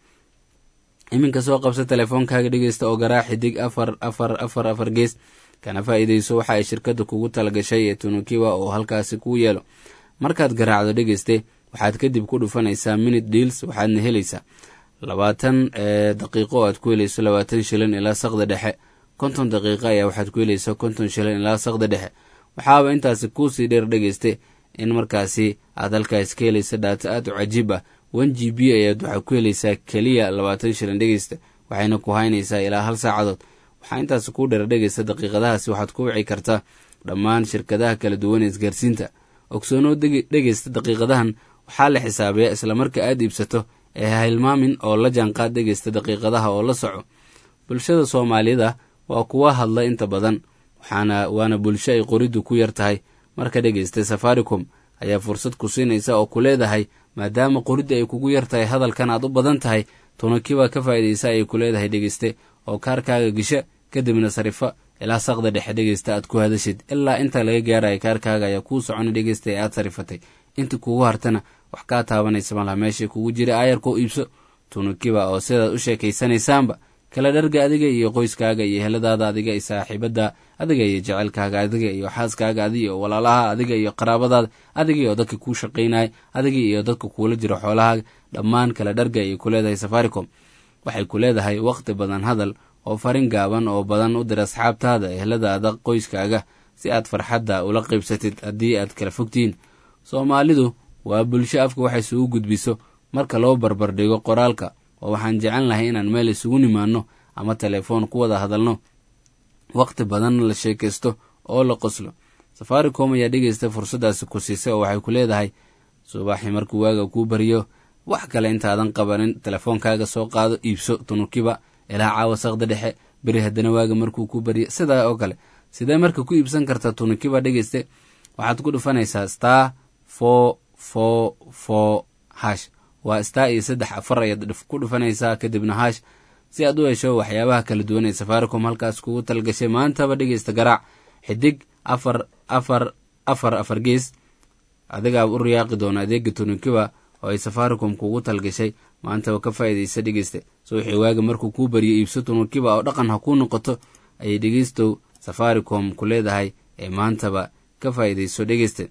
iminka soo qabsa telefoonkaaga dhegeysta oo garaac xidig afar afar afar afar gees kana faa'iidayso waxa ay shirkadda kugu talagashay ee tunukiwa oo halkaasi kuu yeelo markaad garaacdo dhegeyste waxaad kadib ku dhufanaysaa minute deals waxaadna helaysaa labaatan daqiiqo oo aad ku helayso labaatan shilin ilaa saqda dhexe konton daqiiqo ayaa waxaad ku helayso konton shilin ilaa saqda dhexe waxaaba intaasi kuusii dheer dhegeyste in markaasi aad halkaas ka helaysa dhaato aad u cajiib ah one g b ayaad waxaa ku helaysaa keliya labaatan shilin dhegeysta waxayna ku haynaysaa ilaa hal saacadood waxaa intaasi kuu dheer dhegeysta daqiiqadahaasi waxaad ku wici kartaa dhammaan shirkadaha kala duwan ee isgaarsiinta ogsoonoo dhegeysta daqiiqadahan waxaa la xisaabiyaa isla marka aad iibsato ee hilmaamin oo la jaanqaad dhegeysta daqiiqadaha oo la soco bulshada soomaalida waa kuwa hadla inta badan waxaana waana bulsho ay qoriddu ku yar tahay marka dhegeysta safaricom ayaa fursad ku siinaysa oo ku leedahay maadaama qoridda ay kugu yar tahay hadalkan aad u badan tahay tunukiba ka faa'iidaysa ayay ku leedahay dhegeyste oo kaarkaaga gesha kadibna sarifa ilaa saqda dhexe dhegeysta aad ku hadashid ilaa inta laga gaaraya kaarkaaga ayaa kuu socona dhegeysta ee aad sarifatay inta kugu hartana wax kaa taabanaysa malaha meesha kugu jira aayarkoo iibso tunukiba oo sidaad u sheekaysanaysaanba kala dharga adiga iyo qoyskaaga iyo heladaada adiga iyo saaxiibada adiga iyo jecelkaaga adiga iyo xaaskaaga adiga iyo walaalaha adiga iyo qaraabadaada adiga iyo dadka kuu shaqaynaya adiga iyo dadka kuula jiro xoolahaaga dhammaan kala dharga ayay ku leedahay safaricom waxay ku leedahay waqti badan hadal oo farin gaaban oo badan u dir asxaabtaada eheladaada qoyskaaga si aad farxadda ula qaybsatid haddii aad kala fogtihiin soomaalidu waa bulsho afka wax isugu gudbiso marka loo barbardhigo qoraalka oo waxaan jecel lahay inaan meel isugu nimaanno ama telefoon ku wada hadalno wakhti badanna la sheekaysto oo la qoslo safaricom ayaa dhegeysta fursaddaasi ku siisay oo waxay ku leedahay subaxi markuu waaga kuu bariyo wax kale intaadan qabanin telefoonkaaga soo qaado iibso tunukiba ilaa caawa saqda dhexe beri haddana waaga markuu kuu bariyo sidaa oo kale sidee marka ku iibsan karta tunukiba dhegeyste waxaad ku dhufanaysaa star for for for hash waa star iyo saddex afar ayaad ku dhufanaysaa kadibna hash si aad u hesho waxyaabaha kala duwan ee safaricom halkaas kugu talgashay maantaba dhegeysta garaac xidig afar afar afar afar gees adigaa u riyaaqi doona adeega tunukiba oo ay safaricom kugu talgashay maantaba ka faa'iidaysa dhegeysta subaxii waaga markuu kuu bariyo iibso tunukiba oo dhaqan ha kuu noqoto ayay dhegeystow safaricom ku leedahay ee maantaba ka faa'iidayso dhegeysta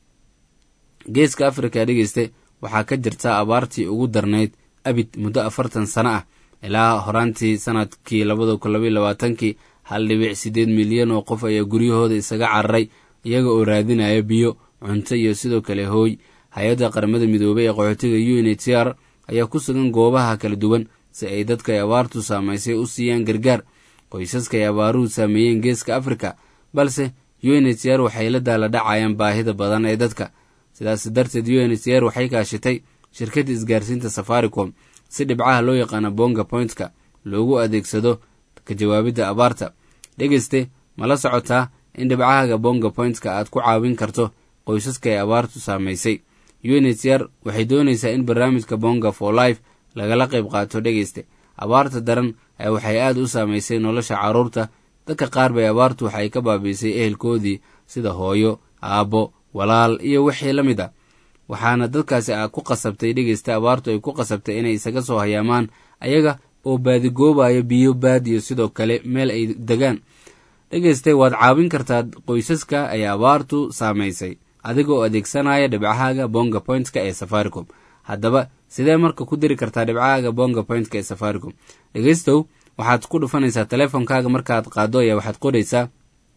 geeska afrika dhegeyste waxaa ka jirta abaartii ugu darnayd abid muddo afartan sano ah ilaa horaantii sanadkii labada kun labaiy labaatankii hal dhibic siddeed milyan oo qof ayaa guryahooda isaga cararay iyaga oo raadinaya biyo cunto iyo sidoo kale hooy hay-adda qaramada midoobay ee qaxootiga u n h c r ayaa ku sugan goobaha kala duwan si ay dadka ay abaartu saamaysay u siiyaan gargaar qoysaska ay abaaruhu saameeyeen geeska afrika balse u n h c r waxay la daala dhacayaan baahida badan ee dadka sidaas darteed u n h c r waxay kaashatay shirkadda isgaarsiinta safaricom si dhibcaha loo yaqaano bonga pointka loogu adeegsado ka jawaabidda abaarta dhegeyste ma la socotaa in dhibcahaaga bonga pointka aad ku caawin karto qoysaska ay abaartu saamaysay u n h c r waxay doonaysaa in barnaamijka bonga for life lagala qayb qaato dhegeyste abaarta daran ee waxay aad u saamaysay nolosha carruurta dadka qaar bay abaartu waxay ka baabiisay ehelkoodii sida hooyo aabbo walaal iyo wixii la mid a waxaana dadkaasi a ku qasabtay dhegeysta abaartu ay ku qasabtay inay isaga soo hayaamaan ayaga oo baadigoobayo biyo baad iyo sidoo kale meel ay degaan dhegeyste waad caawin kartaa qoysaska ay abaartu saamaysay adiga oo adeegsanaya dhibcahaaga bonga pointka ee safaricom haddaba sidee marka ku diri kartaa dhibcahaaga bonga pointka ee safaricom dhegeystow waxaad ku dhufanaysaa teleefonkaaga markaad qaado ayaa waxaad qoraysaa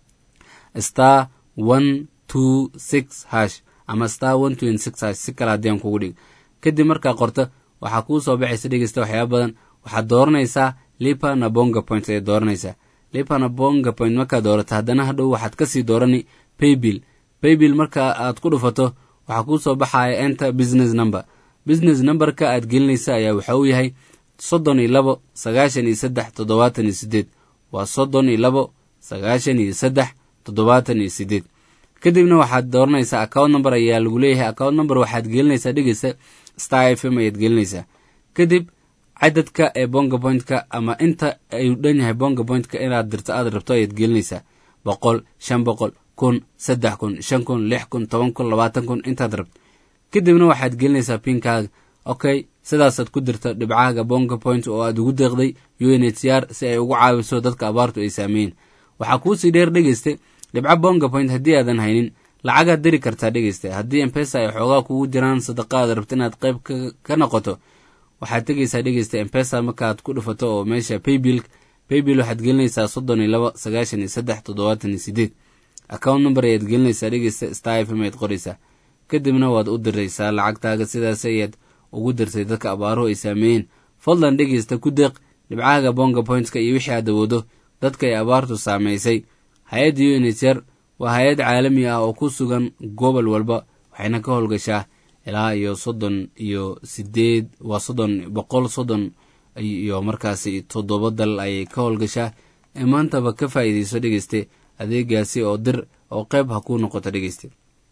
star one two six hash ama star one twenty six hash si kale haddii aan kugu dhig kadib markaa qorto waxaa kuu soo baxaysa dhegeysta waxyaaba badan waxaad dooranaysaa lipa na bonga point ayaad dooranaysaa lipa na bonga point markaad doorato haddana hadhow waxaad kasii doorani paybill paybill marka aad ku dhufato waxaa kuu soo baxaya enter business number business numberka aad gelinaysa ayaa waxa uu yahay soddon iyo labo sagaashan iyo saddex toddobaatan iyo sideed waa soddon iyo labo sagaashan iyo saddex toddobaatan iyo sideed kadibna waxaad dooranaysaa account number ayaa lagu leeyahay account number waxaad gelinaysaa dhegeysa star f m ayaad gelinaysaa kadib cadadka ee bonga pointka ama inta ayuu dhan yahay bonga pointka inaad dirto aad rabto ayaad gelinaysaa boqol shan boqol kun saddex kun shan kun lix kun toban kun labaatan kun intaad rabto kadibna waxaad gelinaysaa pinkaaga okay sidaasaad ku dirta dhibcaaga bonga point oo aad ugu deeqday u n h c r si ay ugu caawiso dadka abaartu ay saameeyeen waxaa kuusii dheer dhegeyste dhibco bonga point haddii aadan haynin lacagaad diri kartaa dhegeyste haddii embesa ay xoogaa kugu jiraan sadaqa aad rabto inaad qayb ka noqoto waxaad tegeysaa dhegeysta embesa markaad ku dhufato oo meesha paybill paybill waxaad gelinaysaa soddon iyo labo sagaashan iyo saddex toddobaatan iyo sideed account number ayaad gelinaysaa dhegeysta star f m ayaad qoraysaa kadibna waad u diraysaa lacagtaaga sidaas ayaad ugu dirtay dadka abaaruhu ay saameeyeen fadlan dhegeysta ku deeq dhibcaaga bonga pointska iyo wixii aad awoodo dadka ay abaartu saamaysay hay-adda u n h r waa hay-ad caalami ah oo ku sugan gobol walba waxayna ka howlgashaa ilaa iyo soddon iyo sideed waa soddon boqol soddon iyo markaasi toddoba dal ayay ka howlgashaa ee maantaba ka faa'iidayso dhegeyste adeegaasi oo dir oo qayb ha kuu noqoto dhegeyste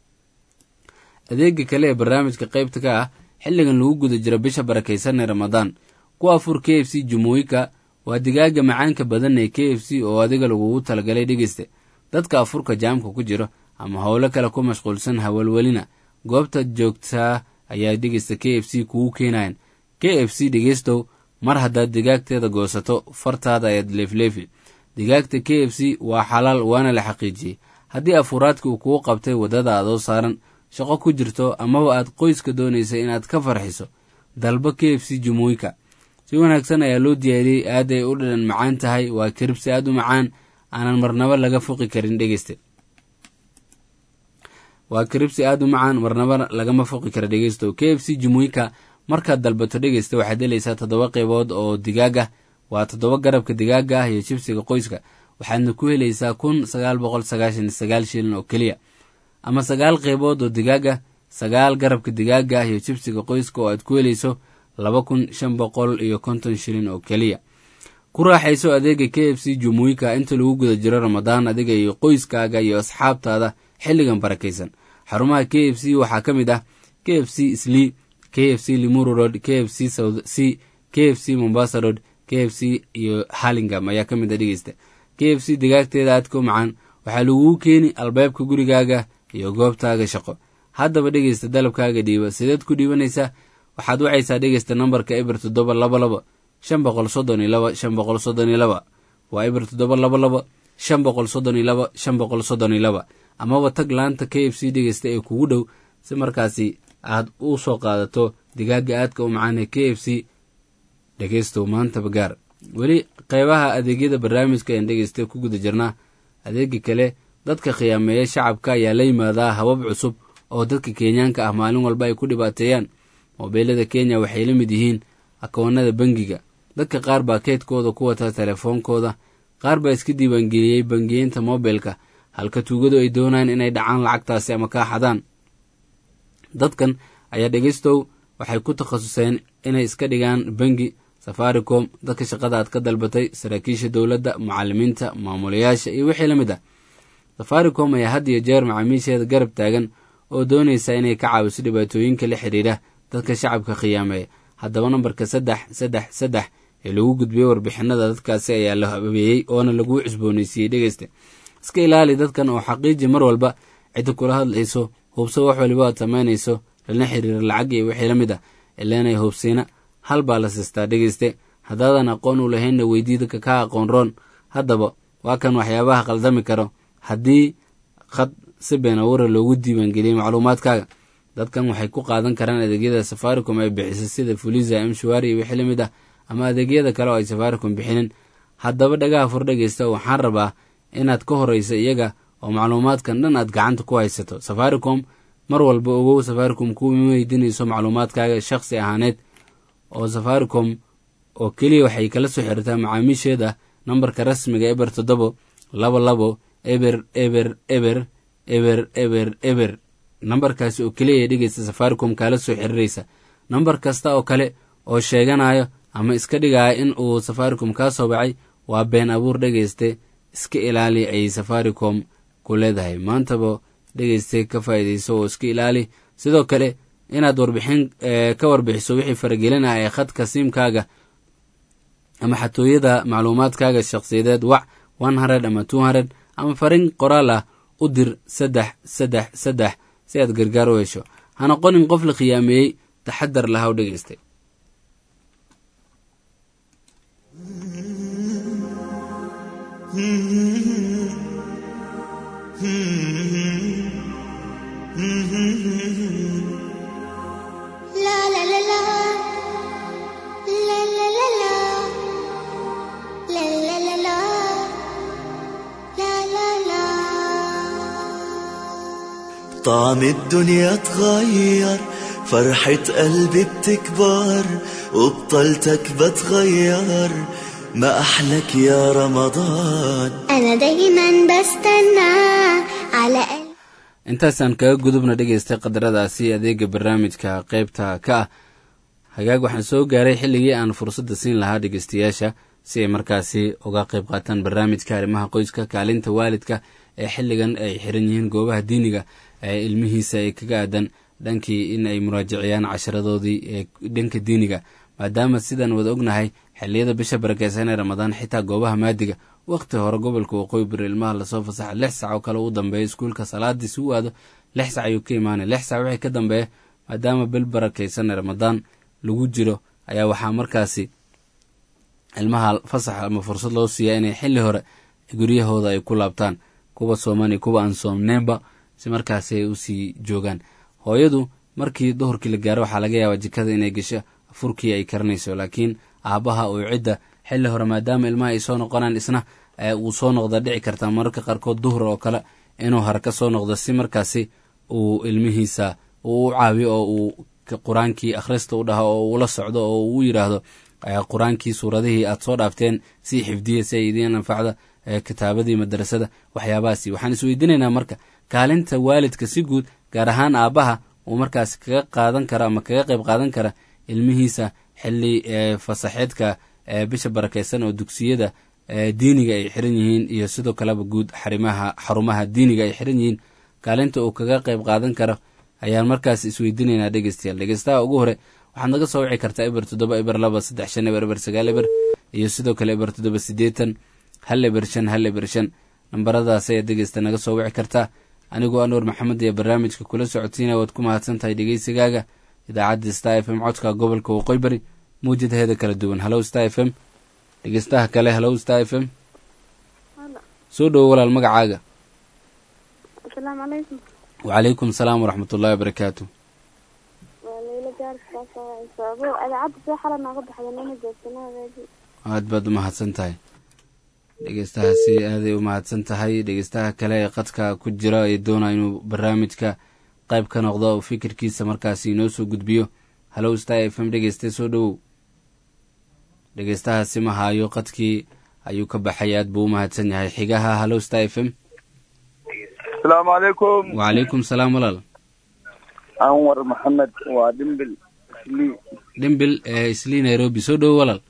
adeega kale ee barnaamijka qaybta ka ah xilligan lagu guda jiro bisha barakaysan ee ramadaan ku afur k f c jumooyinka waa digaaga macaanka badan ee k f c oo adiga lagugu talagalay dhegeysta dadka afurka jaamka ku jiro ama howlo kale ku mashquulsan hawalwelina goobta joogtaa ayaa dhegeysta k f c kugu keenayan k f c dhegeystow mar haddaad digaagteeda goosato fartaada ayaad leefleefi digaagta k f c waa xalaal waana la xaqiijiyey haddii afuraadka uu kugu qabtay waddada adoo saaran shaqo ku jirto amaba aad qoyska doonaysa inaad ka farxiso dalba k f c jumooyinka si wanaagsan ayaa loo diyaariyey aad ay u dhadhan macaan tahay waa kiribsi aad u macaan aanan marnabo laga fuqi karin dhegeyste waa karibsi aad u macaan marnaba lagama foqi kara dhegeysto k f c jumuika markaad dalbato dhegeysta waxaad helaysaa toddoba qeybood oo digaaga waa toddoba garabka digaaga ah iyo jibsiga qoyska waxaadna ku helaysaa kun sagaal boqol sagaashan iyo sagaal shilin oo keliya ama sagaal qeybood oo digaaga sagaal garabka digaaga ah iyo jibsiga qoyska oo aad ku helayso laba kun shan boqol iyo konton shilin oo keliya ku raaxayso adeega k f c jumuika inta lagu guda jiro ramadaan adiga iyo qoyskaaga iyo asxaabtaada xilligan barakaysan xarumaha k f c waxaa ka mid ah k f c sli k f c limuru road k f c south c k f c mombasa road k f c iyo harlingam ayaa ka mid a dhegeysta k f c digaagteeda aadka u macaan waxaa laguu keeni albaabka gurigaaga iyo goobtaaga shaqo haddaba dhegeysta dalabkaaga dhiiba sideed ku dhiibanaysaa waxaad wacaysaa dhegeysta nambarka eber toddoba laba laba shan boqol soddon iyo laba shan boqol soddon iyo laba waa eber toddoba laba laba shan boqol soddon iyo laba shan boqol soddon iyo laba amaba tag laanta k f c dhegeysta ee kugu dhow si markaasi aad u soo qaadato digaaga aadka u macaan ee k f c dhegeystow maantaba gaar weli qeybaha adeegyada barnaamijka een dhegeysta ku guda jirnaa adeega kale dadka khiyaameeya shacabka ayaa la yimaadaa habab cusub oo dadka kenyaanka ah maalin walba ay ku dhibaateeyaan moobeelada kenya waxay la mid yihiin akoonada bangiga dadka qaar baa keydkooda ku wata telefoonkooda qaar baa iska diiwaangeliyey bangiyeynta mobilka halka tuugadu ay doonayaan inay dhacaan lacagtaasi ama kaa xadaan dadkan ayaa dhegeystow waxay ku takhasuseen inay iska dhigaan bangi safaricom dadka shaqada aad ka dalbatay saraakiisha dowladda mucalimiinta maamulayaasha iyo wixii la mid ah safaricom ayaa had iyo jeer macaamiisheeda garab taagan oo doonaysa inay ka caawiso dhibaatooyinka la xidhiidha dadka shacabka khiyaameeya haddaba nambarka saddex saddex saddex ee lagu gudbiyey warbixinada dadkaasi ayaa la habeeyey oona lagu cusbooneysiiyey dhegeysta iska ilaali dadkan oo xaqiiji mar walba cidda kula hadlayso hubso wax waliba aad samaynayso lana xiriira lacag iyo wixii la mid ah ileenay hubsiina hal baa la siistaa dhegeyste haddaadan aqoon u lahaynna weydii dadka ka aqoon roon haddaba waa kan waxyaabaha qaldami karo haddii khad si been awara loogu diiwaangeliyey macluumaadkaaga dadkan waxay ku qaadan karaan adeegyada safaricom ay bixisay sida fuliza mshwari iyo wixii la mid ah ama adeegyada kale oo ay safaricom bixinin haddaba dhagaha fur dhegeysta waxaan rabaa inaad ka horeyso iyaga oo macluumaadkan dhan aad gacanta ku haysato safaricom mar walba ogow safaricom kuma weydiinayso macluumaadkaaga shakhsi ahaaneed oo safaricom oo keliya waxay kala soo xiriirtaa macaamiisheeda nambarka rasmiga eber toddobo laba labo eber eber eber eber eber eber nambarkaasi oo keliya ee dhegeysta safaricom kaala soo xiriiraysa nambar kasta oo kale oo sheeganayo ama iska dhigaya in uu safaricom kaa soo bacay waa been abuur dhegeyste iska ilaali ayay safaricom ku leedahay maantaba dhegeyste ka faa'iidayso oo iska ilaali sidoo kale inaad warbixin ka warbixiso wixii faragelinah ee khadka siimkaaga ama xatooyada macluumaadkaaga shakhsiyadeed wac one hundred ama two hundred ama farin qoraal ah u dir saddex saddex saddex si aad gargaar u hesho ha noqonin qof la khiyaameeyey taxadar lahaw dhegeystay La la la la La la la la La la la la La la la طعم الدنيا اتغير فرحة قلبي بتكبر وبطلتك بتغير ما أحلك يا رمضان أنا دايما بستنى على قلبي intaasaan kaga gudubna dhegeystay qadaradaasi adeega barnaamijka qeybta ka ah hagaag waxaan soo gaaray xilligii aan fursadda siin lahaa dhegeystayaasha si ay markaasi uga qeyb qaataan barnaamijka arrimaha qoyska kaalinta waalidka ee xilligan ay xiran yihiin goobaha diiniga ee ilmihiisa ay kaga aadan dhankii in ay muraajiciyaan casharadoodii ee dhanka diiniga maadaama sidaan wada ognahay xilliyada bisha barakeysan ee ramadaan xitaa goobaha maadiga wakhti hore gobolka waqooyi bari ilmaha lasoo fasaxa lix sac oo kale u dambeeya iskuulka salaadii si u aado lix sac ayuu ka imaanay lix sac wixii ka dambeeya maadaama bil barakeysan ee ramadaan lagu jiro ayaa waxaa markaasi ilmaha fasax ama fursad loo siiyaa inay xilli hore guryahooda ay ku laabtaan kuwa sooman iyo kuwa aan soomneenba si markaasi ay usii joogaan hooyadu markii duhurkii la gaaro waxaa laga yaabaa jikada inay gasho furkii ay karanayso laakiin aabaha uu cidda xilli hore maadaama ilmaha ay soo noqonaan isna uu soo noqda dhici kartaa mararka qaarkood duhur oo kale inuu hare ka soo noqdo si markaasi uu ilmihiisa uu u caawiyo oo uu qur-aankii akhrista u dhaho oo uula socdo oo uu yidhaahdo qur-aankii suuradihii aad soo dhaafteen si xifdiya si ay idiin anfacda kitaabadii madrasada waxyaabahaasi waxaan isweydiinaynaa marka kaalinta waalidka si guud gaar ahaan aabbaha uu markaas kaga qaadan kara ama kaga qayb qaadan kara ilmihiisa xili fasaxeedka bisha barakeysan oo dugsiyada diiniga ay xiran yihiin iyo sidoo kaleba guud xarimaha xarumaha diiniga ay xiran yihiin kaalinta uu kaga qayb qaadan karo ayaan markaas isweydiinaynaa dhegeystayaal dhegeystaha ugu hore waxaad naga soo wici kartaa eber toddoba eber laba saddex shan eber eber sagaal eber iyo sidoo kale eber toddoba siddeetan hal eber shan hal eber shan nambaradaas ayaad dhegeysta naga soo wici kartaa anigoo anuur maxamed iyo barnaamijka kula socotiina waad ku mahadsan tahay dhegeysigaaga idaacadda star f m codka gobolka waqooyi bari mawjadaheeda kala duwan hallow star f m dhegeystaha kale hallow star f m soo dhowo walaal magacaaga asalaamu calaykum wacalaykum salaam waraxmat ullahi wabarakaatu waa leyla gaarsaabo idaacadda see xala nooga baxda nina joogsanaadeedi aad baad u mahadsan tahay dhegeystahaasi aaday u mahadsan tahay dhegeystaha kale ee qadka ku jira ee doonaa inuu barnaamijka qayb ka noqdo oo fikirkiisa markaasi inoo soo gudbiyo hallow star f m dhegeyste soo dhowow dhegeystahaasi ma haayo qadkii ayuu ka baxay aad buu u mahadsan yahay xigaha hallow star f m asalaamu calaykum wacalaykum salaam walaal anwar maxamed waa dhimbil islii dhimbil ee islii nairobi soo dhowo walaal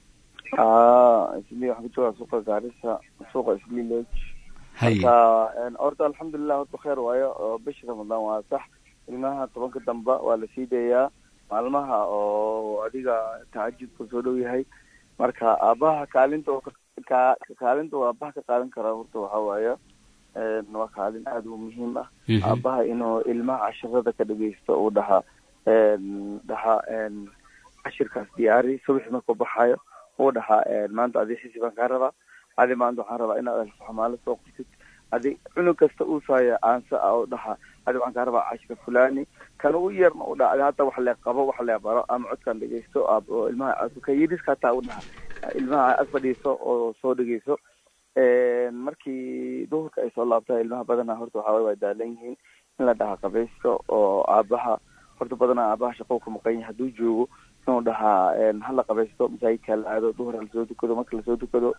a islii waxaan ku joogaa suuqa gaarisa suuqa islii lodge haye marka horta alxamdulilah horta kheer waayo oo bisha ramadaan waa sax ilmaha tobanka damba waa la sii dayaa maalmaha oo adiga tahajudka soo dhow yahay marka aabaha kaalinta oo ka kaalinta oo aabaha ka qaadan karaa horta waxaa waaye waa kaalin aada u muhiim ah aabaha inuu ilmaha cashirada ka dhegeysto uu dhaha dhaha cashirkaas diyaari subaxi markuu baxayo uu dhahaa maanta adi xisi baan kaa rabaa adi maanta waxaan rabaa inaad alfaxmaalo soo qortid adi cunug kasta uu saaya aansa ah oo dhaha adi waxaan kaa rabaa cashir fulani kan u yarna u dhaha adi hadda wax lee qabo wax lee baro ama codkan dhegeysto oo ilmaha ka yiriska hataa u dhaha ilmaha ag fadhiiso oo soo dhegeyso markii duhurka ay soo laabta ilmaha badanaa horta waxaa waye waa daalan yihiin in la dhaha qabaysto oo aabaha horta badanaa aabaha shaqou ka maqan yahay hadduu joogo inuu dhahaa hala qabaysto masaajidka la aado duhur lasoo dukado marka lasoo dukado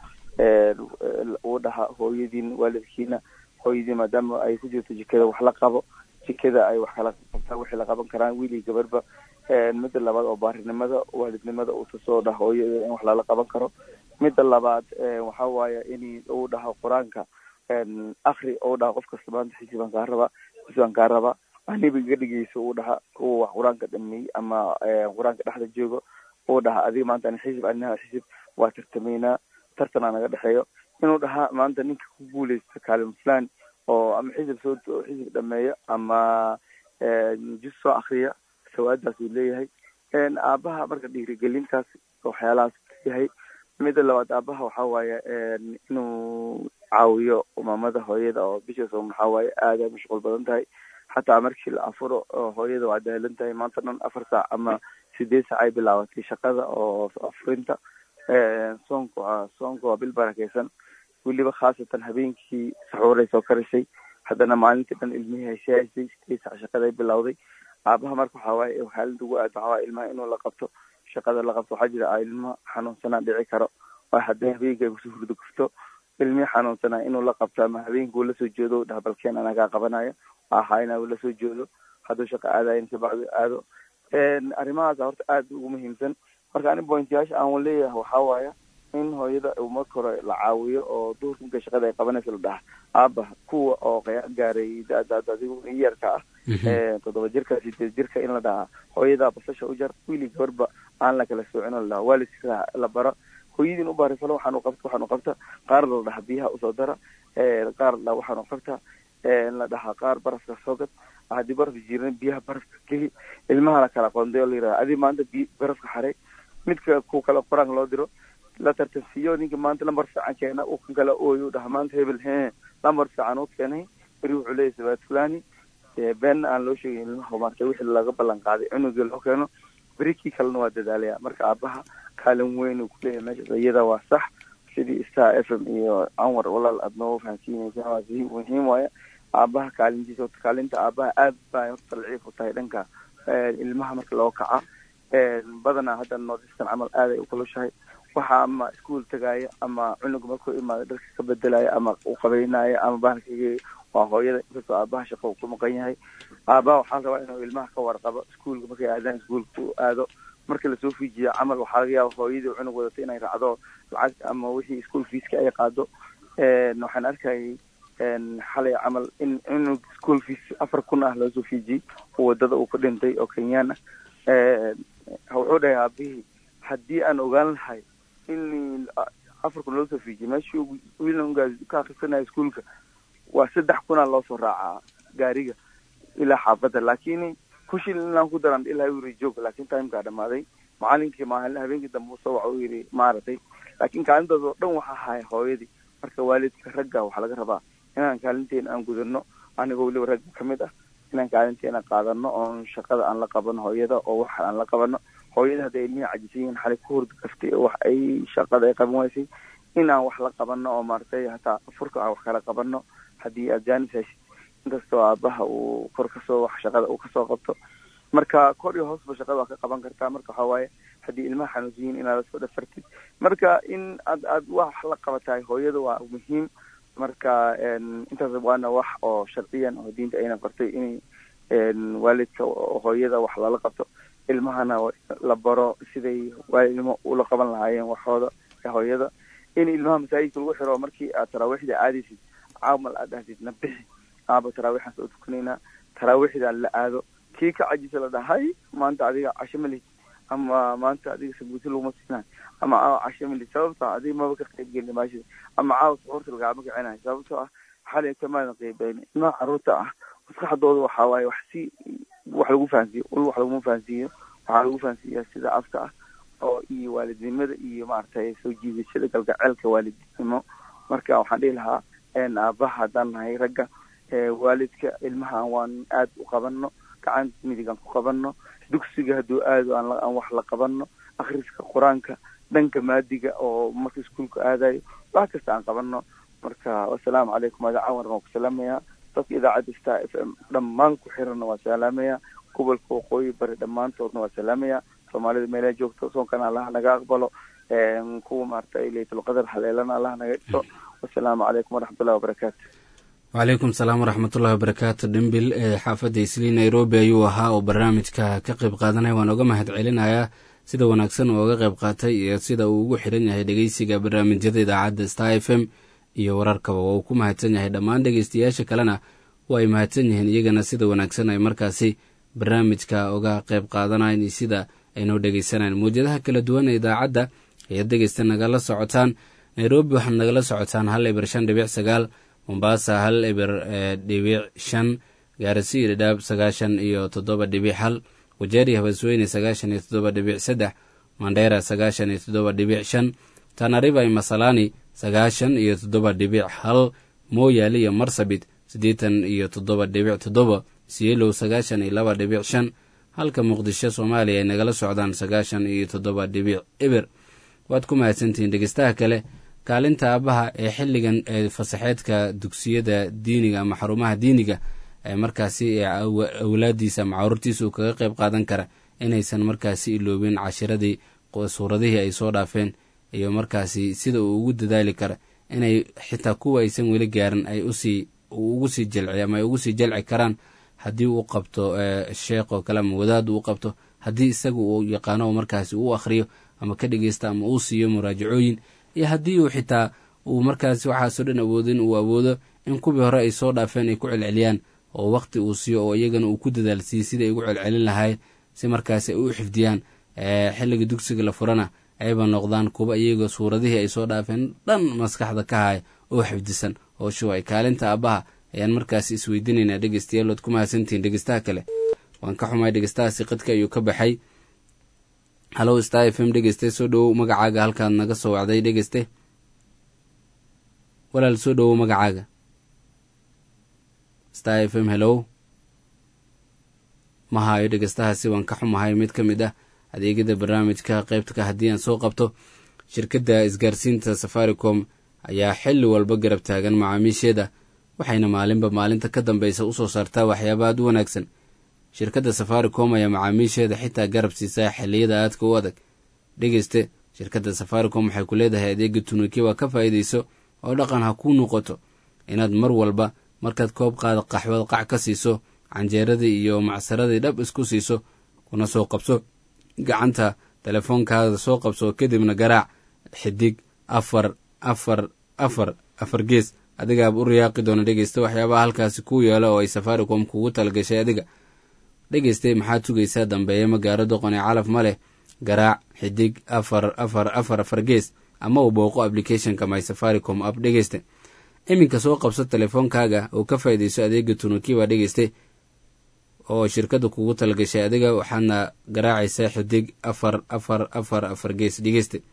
uu dhaha hooyadiin waalidkiina hooyadiin maadaama ay ku jirto jikada wax la qabo jikada ay wax kala qabtaan wixii la qaban karaan wiilii gabarba midda labaad oo baarinimada waalidnimada uu tusoo dhaha hooyada in wax lala qaban karo midda labaad waxa waaye in uu dhaho qur-aanka akri uu dhaha qof kasta maanta xisi baan kaa rabaa xisi baan kaa rabaa aniba iga dhegeyso uu dhaha kuwa wax qur-aanka dhameey ama qur-aanka dhexda joogo uu dhaha adiga maanta ani xisib aninaha xisib waa tartamaynaa tartanaa naga dhexeeyo inuu dhahaa maanta ninka ku guuleysta kaalin fulan oo ama xisib soo xisib dhameeyo ama jus soo akriya sawaadaas uu leeyahay aabaha marka dhiirigelintaas waxyaalahaas yahay midda labaad aabaha waxa waaye inuu caawiyo maamada hooyada oo bishaas waxaa waaye aada mashquul badan tahay xataa markii la afuro hooyada waa daalan tahay maanta dhan afar saac ama sideed saac ay bilaabatay shaqada oo afurinta soonka waa soonka waa bil barakeysan weliba khaasatan habeenkii saxuuray soo karisay haddana maalintii dhan ilmihii haysehaysay sideed saac shaqada ay bilowday aabaha marka waxaa waaye xaalinta ugu aad waxaa waaye ilmaha inuu la qabto shaqada la qabto waxaa jira ilmo xanuunsanaa dhici karo waa haddii habeenkii ay kusoo hurdo gufto ilmihii xanuunsanaa inuu la qabto ama habeenkii uu lasoo jeedo dhaha balkeen anagaa qabanayo ahaa inaa uu lasoo jeedo hadduu shaqo aadayo kabacdi aado arrimahaas horta aada ugu muhiimsan marka ani pointyaasha aan leeyahay waxaa waaya in hooyada uu marka hore la caawiyo oo duhurka marka shaqada ay qabanayso la dhaha aaba kuwa oo gaaray da-daad adigu yarka ah toddoba jirka sideed jirka in la dhahaa hooyadaa basasha u jar wiili gabarba aan la kala soocin oo la dhaha waalidka la baro hooyadiin u baari falo waxaan u qabta waxaan u qabta qaar la dhaha biyaha usoo dara qaar la waxaan u qabta la dhahaa qaar barafka soo gad haddii barafka jiran biyaha barafka geli ilmaha la kala qonday oo la yiraha adi maanta bi barafka xaray midka ku kale qur-aanka loo diro la tartansiiyo ninka maanta lambar fiican keena uu kan kale ooyo dhaha maanta hebel he lambar fiican uu keenay beri wuxuu leeyahy sabaad fulani beenna aan loo sheegin ilmaha maarta wixii laga ballan qaaday cunugii loo keeno beri kii kalena waa dadaalaya marka aabaha kaalin weyn uu kuleeyahay meeshaas iyada waa sax sidii star f m iyo anwar walaal aad nooga fahansiinaysaa waa si muhiim waaya aabaha kaalintiisa horta kaalinta aabaha aad baa horta laciif u tahay dhanka ilmaha marka loo kaca badanaa hadda northeastern camal aad ay u kulushahay waxa ama iskuol tagaaya ama cunuga markuu imaado dharka ka bedelaya ama u qabeynaya ama bahalkigi waa hooyada inkastoo aabaha shaqo uu ku maqan yahay aabaha waxaa la rabaa inuu ilmaha ka warqabo iskuolka markay aadaan iskuolka u aado marka lasoo fiijiya camal waxaa laga yaaba hooyadii cunug wadato inay raacdo lacag ama wixii ischool feeska ay qaado waxaan arkayay xalay camal in cunug school fees afar kun ah loosoo fiijiyey oo wadada uu ku dhintay oo kenyaan ah wuxuu dhahay aabihii haddii aan ogaan lahay in afar kun loosoo fiijiyey meeshii wiilngaas ka akrisanaya iskuolka waa saddex kunaa loosoo raacaa gaariga ilaa xaafadda lakin kushil inaan ku daran ilaa yiri joog laakin timekaa dhamaaday macalinkii maalin habeenkii dambe usoo waxa u yidhi maaragtay laakin kaalintaas oo dhan waxa haya hooyadii marka waalidka ragga waxaa laga rabaa inaan kaalinteena aan gudano anigoo weliba ragga kamid ah inaan kaalinteena qaadano oon shaqada aan la qabano hooyada oo waxa aan la qabano hooyada hadday ilmihii cajisan yihiin xalay ku hurda kaftay wax ay shaqada ay qaban waysay inaan wax la qabano oo maaragtay hataa furka aan wax kala qabano haddii aad jaanis heshid inkastoo aabaha uu kor kasoo wax shaqada uu kasoo qabto marka kor iyo hoosba shaqada waa ka qaban kartaa marka waxaa waaye haddii ilmaha xanuunsan yihin inaad lasoo dhafartid marka in aad aad wax la qabatahay hooyada waa muhiim marka intaas waana wax oo sharciyan oo diinta ayna qortay in waalidka hooyada wax lala qabto ilmahana la baro siday waalidnimo ula qaban lahaayeen waxooda hooyada in ilmaha masaajidka lagu xiro markii aad taraawiixda aadaysid caamal aad dhahdid na bixi aaba taraawiixaan soo tukanaynaa taraawiixda la aado kii ka cajisa la dhahay maanta adiga casho malid ama maanta adiga sabuuti laguma siinayo ama caawa casho malid sababta adiga maba ka qayb gelin maashida ama caawa suxuurta lagaama kicinayo sababtoo ah xalay kamaadan qaybayn ilmaha caruurta ah maskaxdooda waxaa waaye wax si wax lagu fahansiiyo ul wax laguma fahansiiyo waxaa lagu fahansiiyaa sida afka ah oo iyo waalidnimada iyo maaragtay soo jiidashada galgaceelka waalidnimo marka waxaan dhihi lahaa aabaha haddaan nahay ragga waalidka ilmaha waan aad u qabano gacan midig aan ku qabano dugsiga hadduu aado aan wax la qabano akriska qur-aanka dhanka maadiga oo marka iskuolka aadayo wax kasta aan qabano marka wasalaamu calaykum adacawar waan ku salaamayaa dadka idaacadda star f m dhammaan ku xiranna waa salaamaya gobolka waqooyi bari dhammaantoodna waa salaamaya soomaalida meelaha joogto soonkana allaha naga aqbalo kuwa maaragtay laytulqadar haleelana allaha naga dhiso wasalaamu calaykum waraxmatullahi wabarakaatu wacalaykum salaam waraxmatullahi wabarakaatu dhimbil ee xaafadda islii nairobi ayuu ahaa oo barnaamijka ka qayb qaadanaya waan oga mahad celinayaa sida wanaagsan uu oga qayb qaatay iyo sida uu ugu xiran yahay dhegeysiga barnaamijyada idaacadda star f m iyo wararkaba waa uu ku mahadsan yahay dhammaan dhegeystayaasha kalena waa ay mahadsan yihiin iyagana sida wanaagsan ay markaasi barnaamijka oga qayb qaadanayan iyo sida aynoo dhegeysanayan mawjadaha kala duwan ee idaacadda ayaad dhegeysta nagala socotaan nairobi waxaad nagala socotaan hal eber shan dhibic sagaal mombasa hal eber dhibic shan gaarisi iyo dhadhaab sagaashan iyo toddoba dhibic hal wajeeri habasweyne sagaashan iyo toddoba dhibic saddex mandheera sagaashan iyo toddoba dhibic shan tanariba masalani sagaashan iyo toddoba dhibic hal mooyaale iyo marsabit siddeetan iyo toddoba dhibic toddoba sielow sagaashan iyo laba dhibic shan halka muqdisho soomaaliya ay nagala socdaan sagaashan iyo toddoba dhibic eber waad ku mahadsantihiin dhegeystaha kale kaalinta aabaha ee xilligan ee fasaxeedka dugsiyada diiniga ama xarumaha diiniga ee markaasi awlaadiisa ama caruurtiisa uu kaga qayb qaadan kara inaysan markaasi iloobin cashiradii suuradihii ay soo dhaafeen iyo markaasi sida uu ugu dadaali kara inay xitaa kuwa aysan weli gaarin ay usii ugu sii jalci ama ay ugu sii jalci karaan haddii uu qabto sheekh oo kale ama wadaad uu qabto haddii isaga uu yaqaano oo markaasi uu akhriyo ama ka dhegeysta ama uu siiyo muraajacooyin iyo haddii uu xitaa uu markaasi waxaasoo dhan awoodin uu awoodo in kuwii hore ay soo dhaafeen ay ku celceliyaan oo wakti uu siiyo oo iyagana uu ku dadaalsiiyey sidai ay ugu celcelin lahayd si markaasi ay u xifdiyaan xilliga dugsiga la furana ayba noqdaan kuwa iyagoo suuradihii ay soo dhaafeen dhan maskaxda ka haya oo xifdisan oo shuway kaalinta aabbaha ayaan markaasi isweydiinaynaa dhegeystayaal waad ku mahadsantihiin dhegeystaha kale waan ka xumahay dhegeystahaasi qadka ayuu ka baxay hallow star f m dhegeyste soo dhowow magacaaga halkaad naga soo wacday dhegeyste walaal soo dhowow magacaaga star f m hellow ma haayo dhegeystahaasi waan ka xumahay mid ka mid ah adeegyada barnaamijka qaybtka haddii aan soo qabto shirkadda isgaarsiinta safaricom ayaa xilli walba garab taagan macaamiisheeda waxayna maalinba maalinta ka dambeysa usoo saartaa waxyaaba aad u wanaagsan shirkadda safaricom ayaa macaamiisheeda xitaa garab siisaa xilliyada aadka u adag dhegeyste shirkadda safaricom waxay ku leedahay adeega tunukiwa ka faa'iidayso oo dhaqan ha kuu noqoto inaad mar walba markaad koob qaada qaxwad qac ka siiso canjeeradii iyo macsaradii dhab isku siiso kuna soo qabso gacanta telefoonkaada soo qabso kadibna garaac xidig afar afar afar afar gees adigaaba u riyaaqi doona dhegeysta waxyaabaha halkaasi kuu yeelo oo ay safaricom kugu talagashay adiga dhegeyste maxaad sugaysaa dambeeye magaaro doqon ee calaf ma leh garaac xidig afar afar afar afar gees ama uu booqo applicationka my safaricom app dhegeyste iminka soo qabso telefoonkaaga oo ka faa'iidayso adeega tunukiba dhegeyste oo shirkadda kugu talagashay adiga waxaadna garaacaysaa xidig afar afar afar afar gees dhegeyste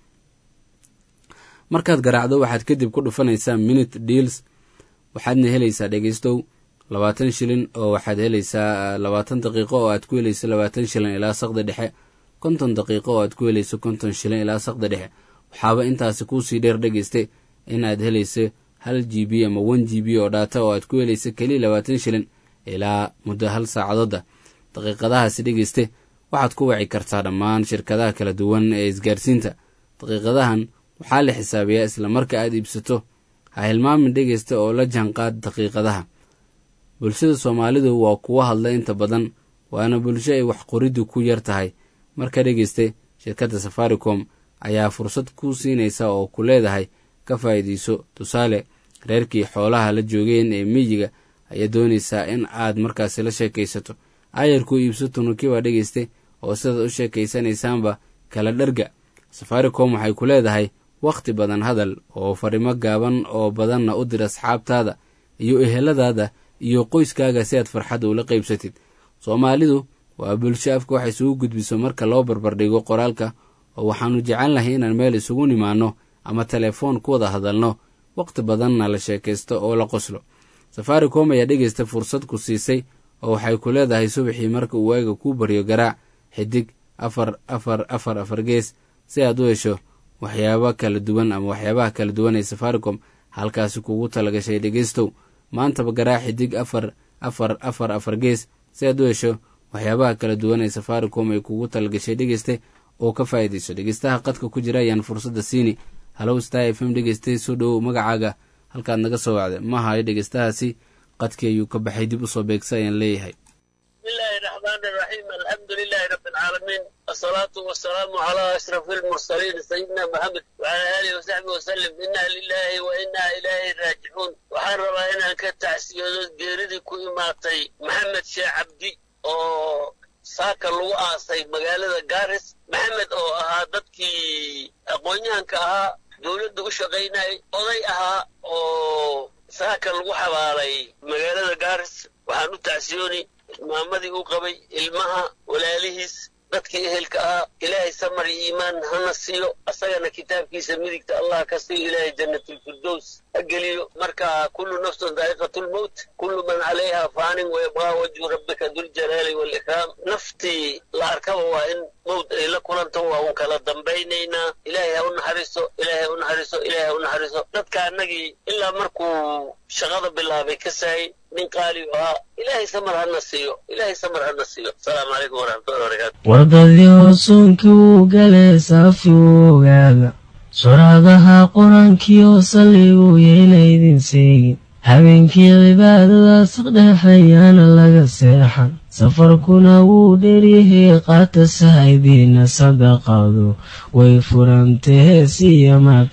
markaad garaacdo waxaad kadib ku dhufanaysaa minute deals waxaadna helaysaa dhegeystow labaatan shilin oo waxaad helaysaa labaatan daqiiqo oo aad ku helayso labaatan shilin ilaa saqda dhexe konton daqiiqo oo aad ku helayso konton shilin ilaa saqda dhexe waxaaba intaasi kuusii dheer dhegeyste in aad helayso hal g b ama one g b oo dhaata oo aad ku helayso keliya labaatan shilin ilaa muddo hal saacadooda daqiiqadahaasi dhegeyste waxaad ku waci kartaa dhammaan shirkadaha kala duwan ee isgaarsiinta daqiiqadahan waxaa la xisaabiyaa isla marka aad iibsato ha hilmaamin dhegeysta oo la jaanqaad daqiiqadaha bulshada soomaalidu waa kuwa hadla inta badan waana bulsho ay wax qoriddu ku yar tahay marka dhegeyste shirkadda safaricom ayaa fursad ku siinaysa oo ku leedahay ka faa'iidayso tusaale reerkii xoolaha la joogeen ee miyiga ayaa doonaysaa in aad markaasi la sheekaysato aayarku iibso tunukiba dhegeyste oo sidaad u sheekaysanaysaanba kala dharga safaricom waxay ku leedahay wakhti badan hadal oo farimo gaaban oo badanna u dir asxaabtaada iyo eheladaada iyo qoyskaaga si aad farxadda ula qaybsatid soomaalidu waa bulsho afka wax isugu gudbiso marka loo barbardhigo qoraalka oo waxaannu jecelnahay inaan meel isugu nimaanno ama telefoon ku wada hadalno wakhti badanna la sheekaysto oo la qoslo safaricom ayaa dhegeysta fursad ku siisay oo waxay ku leedahay subaxii marka uu waaga kuu baryo garaac xidig afar afar afar afar gees si aad u hesho waxyaaba kala duwan ama waxyaabaha kala duwan ee safaricom halkaasi kugu talagashay dhegeystow maantaba garaac xidig afar afar afar afar gees si aad u hesho waxyaabaha kala duwan ee safaricom ay kugu talagashay dhegeyste oo ka faa'iidayso dhegeystaha qadka ku jira ayaan fursadda siini halow star f m dhegeyste soo dhowow magacaaga halkaad naga soo wacda ma hayo dhegeystahaasi qadkii ayuu ka baxay dib usoo beegsa ayaan leeyahay bismillahi raxmaan iraxiim alxamdu lilahi rabbi alcaalamiin asalaatu wasalaamu calaa ashrafi almursaliin sayidina maxamed wacala aalihi wasaxbi wasalim inna lilahi wa inna ilayhi raajicuun waxaan rabaa inaan ka tacsiyoodo geeridii ku imaatay maxamed sheekh cabdi oo saaka lagu aasay magaalada garis maxamed oo ahaa dadkii aqoon-yahanka ahaa dowladda u shaqaynayay oday ahaa oo saaka lagu xabaalay magaalada garis waxaan u tacsiyooni maamadii uu qabay ilmaha walaalihiis dadkii ehelka ahaa ilaahay samar iyo iimaan hana siiyo asagana kitaabkiisa midigta allah ka siiyo ilaahay jannatulfirdows ha geliyo marka kullu nafsun daa'iqatulmowt kullu man calayha faanin wayabqaa wajhu rabbika duljalaali waalikraam naftii la arkaba waa in mowt ay la kulanto waa un kala dambaynaynaa ilaahay ha u naxariiso ilaahay ha u naxariiso ilaahay ha u naxariiso dadka annagii ilaa markuu shaqada bilaabay ka saayay nin qaali u ahaa ilaahay samar hana siiyo ilaahay samar hana siiyo asalaamu calaykum waraxmatullahi wabarakaatu wardadii hoosoonkii wuu galee saafi wuu ogaada suraadaha qur-aankiioo salliguu yayna idin seegin habeenkii cibaadadaas dhexeeyaana laga seexan safarkuna wuu dheryahey qaata sahaydiina sadaqadu way furantahee siya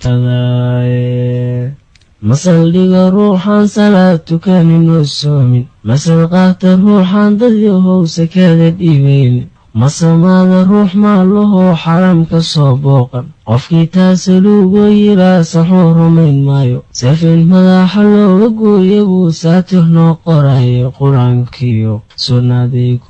matadaaye masaldhiga ruuxaan salaad tukaninoo soomin masal qaata ruuxaan dadyahow sakada dhiibayn masamaada ruux maalahoo xaram ka soo booqan qofkii taasaluugoo yiraa saxuu rumayn maayo safin madaxa looga gooya buu saatir noo qorayo qur-aankiyo sunnadii ku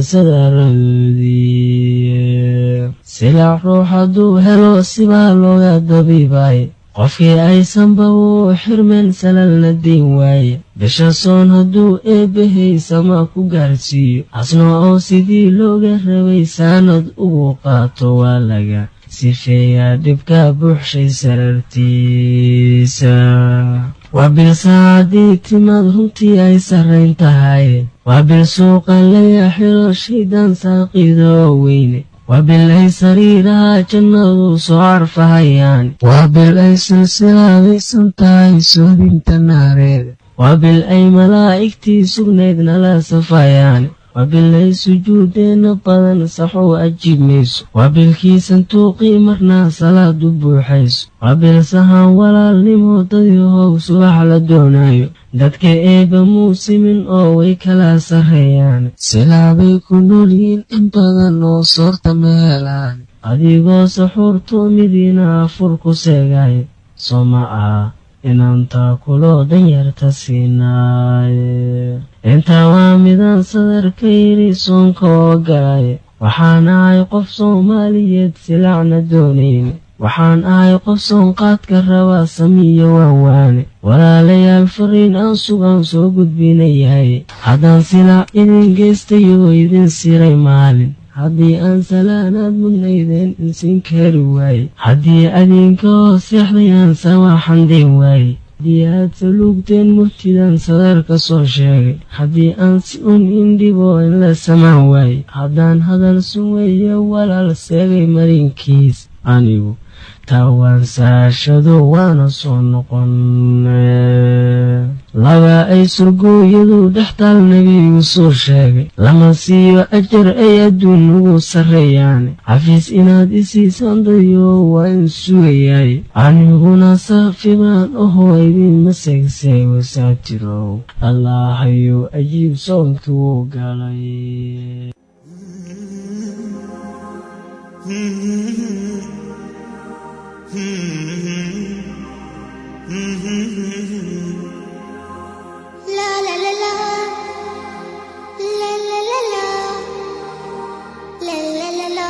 taalsadaradoodii silaac ruux hadduu helo sibaa looga dabiibaaye qofkii aysanba wuu xirmeen salalna diin waaye bisha soon hadduu eebbahey sama ku gaarsiiyo hasno oo sidii looga rabay saanad ugu qaato waa laga sifeeyaa dhibka buuxshay sarartiisa waa bil saacadii timaad runtii ay sarrayn tahay waa bil suuqa laga xiro shaydaan saaqiida oo weyne waa bil ay sariiraha jannadu soo carfahayaan waa bil ay silsilaadaysan tahay soodinta naareeda waa bil ay malaa'igtii sugnayd nala safayaan waa bil ay sujuudeenna badan saxow ajiib mayso waa bilkii santuuqii marnaa salaad u buuxayso waa bil sahaan walaalnimo dadyahow subax la doonayo dadka eebba muusimin oo way kala sarreeyaan silaabay ku noolyihiin in badan oo soorta ma helaan adigoo saxuurtu midiina afur ku seegaayo soo ma ah inaan taakuloo danyarta siinaaye intaa waa midaan sadarka yidhi soonka oo galay waxaan ahay qof soomaaliyeed silacna doonayn waxaan ahay qof soonqaadka rabaa samiyo waanwaane walaalayaal fariin aan sugaan soo gudbinayahay haddaan silaac idin geystayoo idin siray maalin haddii aan salaanaad mudnaydeen insiin kaari waaye haddii adinka hoos seexday aan samaaxandeen waaye haddii aad saluugteen murtidaan sadarka soo sheegay haddii aan si un indhiboo in la samaan waaye haddaan hadal suweeye walaal seegay marinkiis anigu taawaan saashado waana soo noqon laba ay surgooyadu dhextaal nebigu soo sheegay lama siiyo ajar ay adduun ugu sarreeyaane xafiis inaad isiisaan dayo waa in sugayaay aniguna saafi baan ahoo idinma seegseego saatirow allaahayo ajiib soonkii wuu galay La la la la La la la la La la la la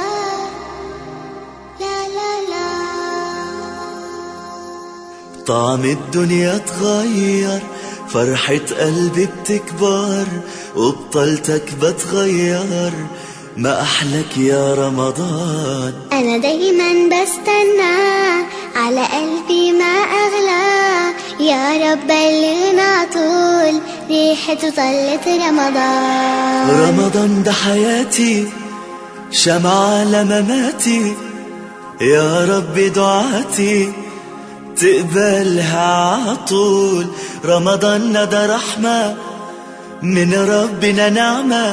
La la la طعم الدنيا اتغير فرحة قلبي بتكبر وبطلتك بتغير ما أحلك يا رمضان أنا دايما بستنى على قلبي ما أغلى يا رب بلغنا طول ريحته طلت رمضان رمضان ده حياتي شمعة لمماتي يا رب دعاتي تقبلها عطول رمضان ده رحمة من ربنا نعمة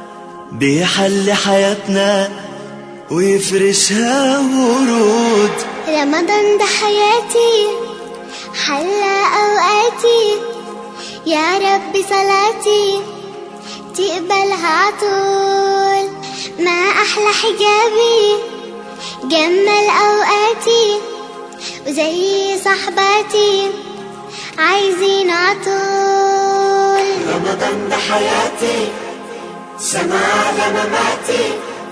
بيحل حياتنا ويفرشها ورود رمضان ده حياتي حلى أوقاتي يا رب صلاتي تقبلها عطول ما أحلى حجابي جمل أوقاتي وزي صحباتي عايزين عطول رمضان ده حياتي سمع لمماتي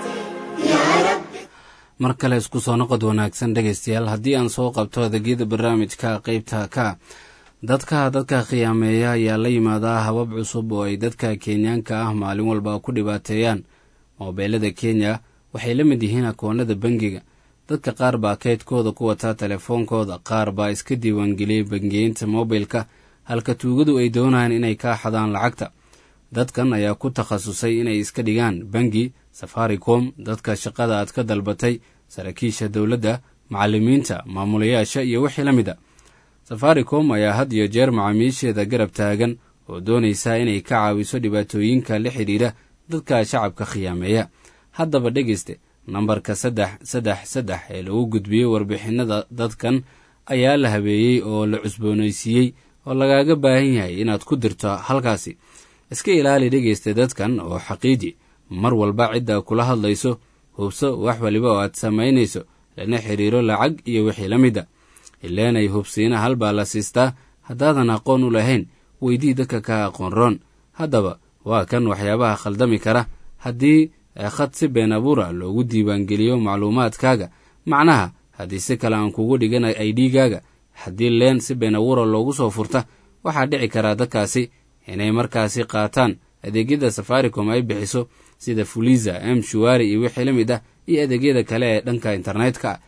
يا رب mar kale isku soo noqod wanaagsan dhegaystayaal haddii aan soo qabto adeegyada barnaamijka qeybta ka dadka dadka khiyaameeya ayaa la yimaadaa habab cusub oo ay dadka kenyaanka ah maalin walba ku dhibaateeyaan moobeelada kenya waxay la mid yihiin akoonada bangiga dadka qaar baa keydkooda ku wataa telefoonkooda qaar baa iska diiwaangeliyey bangiyeynta mobilka halka tuugadu ay doonayaan inay kaa xadaan lacagta dadkan ayaa ku takhasusay inay iska dhigaan bangi safaricom dadka shaqada aad ka dalbatay saraakiisha dowladda macallimiinta maamulayaasha iyo wixii la mid a safaricom ayaa had iyo jeer macaamiisheeda garab taagan oo doonaysa inay ka caawiso dhibaatooyinka la xidhiidha dadka shacabka khiyaameeya haddaba dhegeyste nambarka saddex saddex saddex ee lagu gudbiyey warbixinada dadkan ayaa la habeeyey oo la cusboonaysiiyey oo lagaaga baahan yahay inaad ku dirto halkaasi iska ilaali dhegeysta dadkan oo xaqiiji mar walba cidda kula hadlayso hubso wax waliba oo aad samaynayso lana xidhiiro lacag iyo wixii la mid a ileenay hubsiina hal baa la siistaa haddaadan aqoon u lahayn weydii dadka ka aqoon roon haddaba waa kan waxyaabaha khaldami kara haddii khad si been abuura loogu diiwaangeliyo macluumaadkaaga macnaha haddii si kale aan kugu dhigan aidhigaaga haddii leen si been abuura loogu soo furta waxaa dhici karaa dadkaasi inay markaasi qaataan adeegyada safaricom ay bixiso sida fuliza m shuwari iyo wixii la mid ah iyo adeegyada kale ee dhanka internetka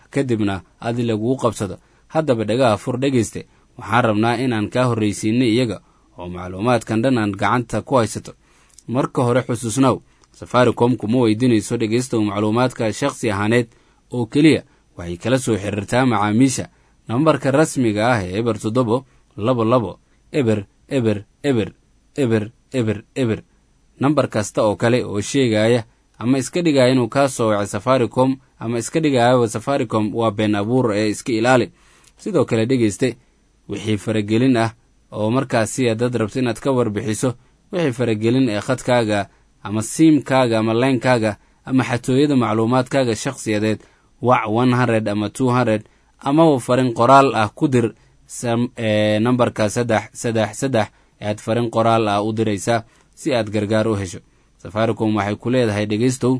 kadibna adi laguu qabsado haddaba dhagaha fur dhegayste waxaan rabnaa inaan kaa horraysiinay iyaga oo macluumaadkan dhan aan gacanta ku haysato marka hore xusuusnow safaricom kuma weydiinayso dhegaystow macluumaadka shakhsi ahaaneed oo keliya waxay kala soo xiriirtaa macaamiisha nambarka rasmiga ah ee eber toddobo labo labo eber eber eber eber eber eber nambar kasta oo kale oo sheegaya ama iska dhigaya inuu kaa soo wacay safaricom ama iska dhigayaba safaricom waa been abuur ee iska ilaali sidoo kale dhegayste wixii faragelin ah oo markaasi haddaad rabto inaad ka warbixiso wixii faragelin ee khadkaaga ama siimkaaga ama leynkaaga ama xatooyada macluumaadkaaga shakhsiyadeed wac one hundred ama two hundred amaba farin qoraal ah ku dir nambarka saddex saddex saddex ayaad farin qoraal ah u diraysaa si aad gargaar u hesho safaricom waxay ku leedahay dhegaystow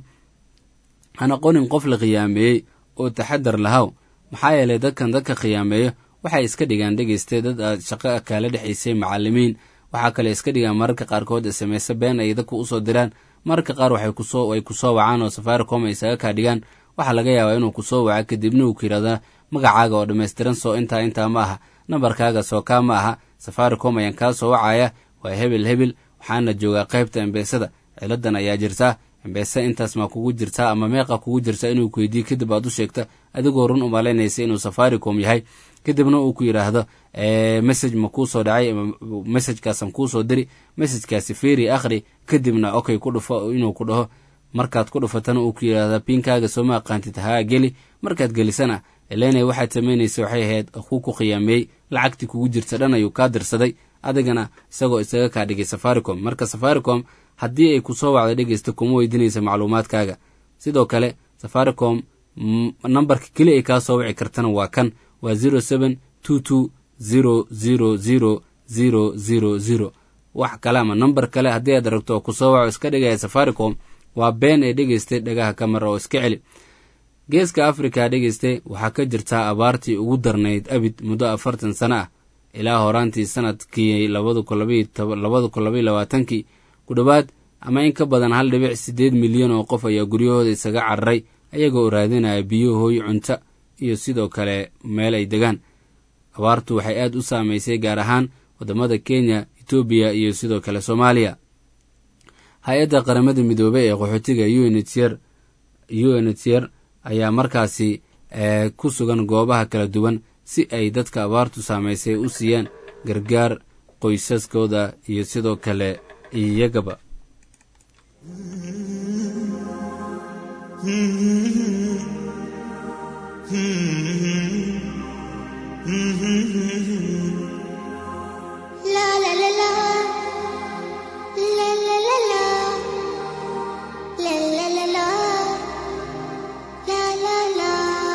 hana qonin qof la khiyaameeyey oo taxadar lahaw maxaa yeelay dadkan dadka khiyaameeyo waxay iska dhigaan dhegayste dad aad shaqo kaala dhexaysay macalimiin waxaa kale iska dhigaan mararka qaarkood sms been ay dadku usoo diraan mararka qaar waxay kusoo wacaan oo safaricom ay isaga kaa dhigaan waxaa laga yaabaa inuu kusoo waca kadibna uu ku yidhahda magacaaga oo dhammaystiran soo intaa intaa ma aha nambarkaaga soo kaa ma aha safaricom ayaan kaa soo wacaya waa hebel hebel waxaana joogaa qaybta embeesada ciladan ayaa jirtaa embeese intaas maa kugu jirtaa ama meeqa kugu jirta inuu ku weydiiyo kadib aad u sheegta adigoo run umalaynaysa inuu safaricom yahay kadibna uu ku yidhaahdo message ma kuu soo dhacay messajkaasaan kuusoo diri messajkaasi feri akhri kadibna okay ku dhufo inuu ku dhaho markaad ku dhufatana uu ku yidhaahda pinkaaga sooma aqaantid haa geli markaad gelisana elena waxaad samaynaysa waxay ahayd kuu ku khiyaameeyey lacagtii kugu jirta dhan ayuu kaa dirsaday adigana isagoo isaga kaa dhigay safaricom marka safaricom haddii ay kusoo wacda dhegeysta kuma weydiinaysa macluumaadkaaga sidoo kale safaricom nambarka keli ay kaa soo wici kartana waa kan waa zero seven two two zero zero zero zero zero zero wax kale ama nambar kale haddii aad rabto oo kusoo waco iska dhigaya safaricom waa been ee dhegeystay dhagaha ka mara oo iska celi geeska africa dhegeyste waxaa ka jirtaa abaartii ugu darnayd abid muddo afartan sano ah ilaa horaantii sanadkii labada kun labaiy labaatankii ku dhowaad ama in ka badan hal dhibic siddeed milyan oo qof ayaa guryahooda isaga cararay ayagoo raadinaya biyo hooy cunto iyo sidoo kale meel ay degaan abaartu waxay aad u saamaysay gaar ahaan waddamada kenya etoobiya iyo sidoo kale soomaaliya hay-adda qaramada midoobey ee qaxootiga unhcr unhcr ayaa markaasi ku sugan goobaha kala duwan si ay dadka abaartu saamaysay u siiyaan gargaar qoysaskooda iyo sidoo kale iyagaba La la la la La la la la La la la la La la la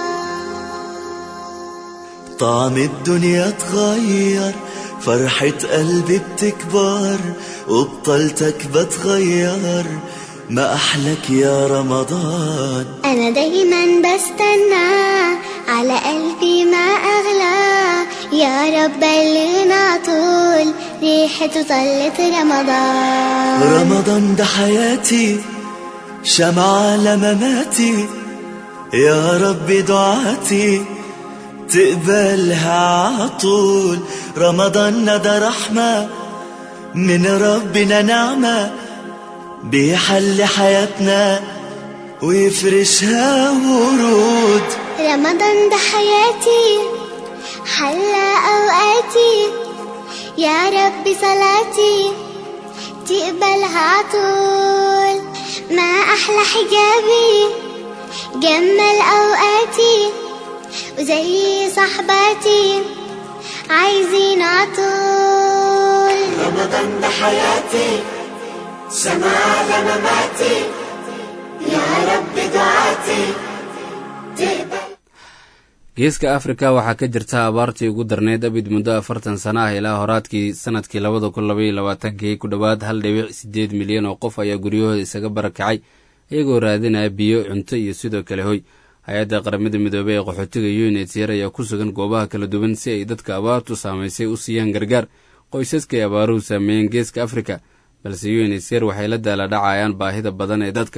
طعم الدنيا اتغير فرحة قلبي بتكبر وبطلتك بتغير ما أحلك يا رمضان أنا دايما بستنى على قلبي ما أغلى يا رب بلغنا طول ريحته طلت رمضان رمضان ده حياتي شمعة لمماتي يا رب دعاتي تقبلها عطول رمضان ده رحمة من ربنا نعمة بيحل حياتنا ويفرشها ورود رمضان ده حياتي حلى أوقاتي يا رب صلاتي تقبلها عطول ما أحلى حجابي جمل أوقاتي وزي صحباتي عايزين عطول رمضان ده حياتي سماع لمماتي يا رب دعاتي تقبل geeska afrika waxaa ka jirta abaartii ugu darneyd abid muddo afartan sana ah ilaa horaadkii sanadkii labada kun labaiyo labaatankii ku dhowaad hal dhibic siddeed milyan oo qof ayaa guryahooda isaga barakacay iyagoo raadinaya biyo cunto iyo sidoo kale hoy hay-adda qaramada midoobey ee qaxootiga unhcr ayaa ku sugan goobaha kala duwan si ay dadka abaartu saamaysay u siiyaan gargaar qoysaskay abaaruhu saameeyeen geeska afrika balse unhcr waxay la daala dhacayaan baahida badan ee dadka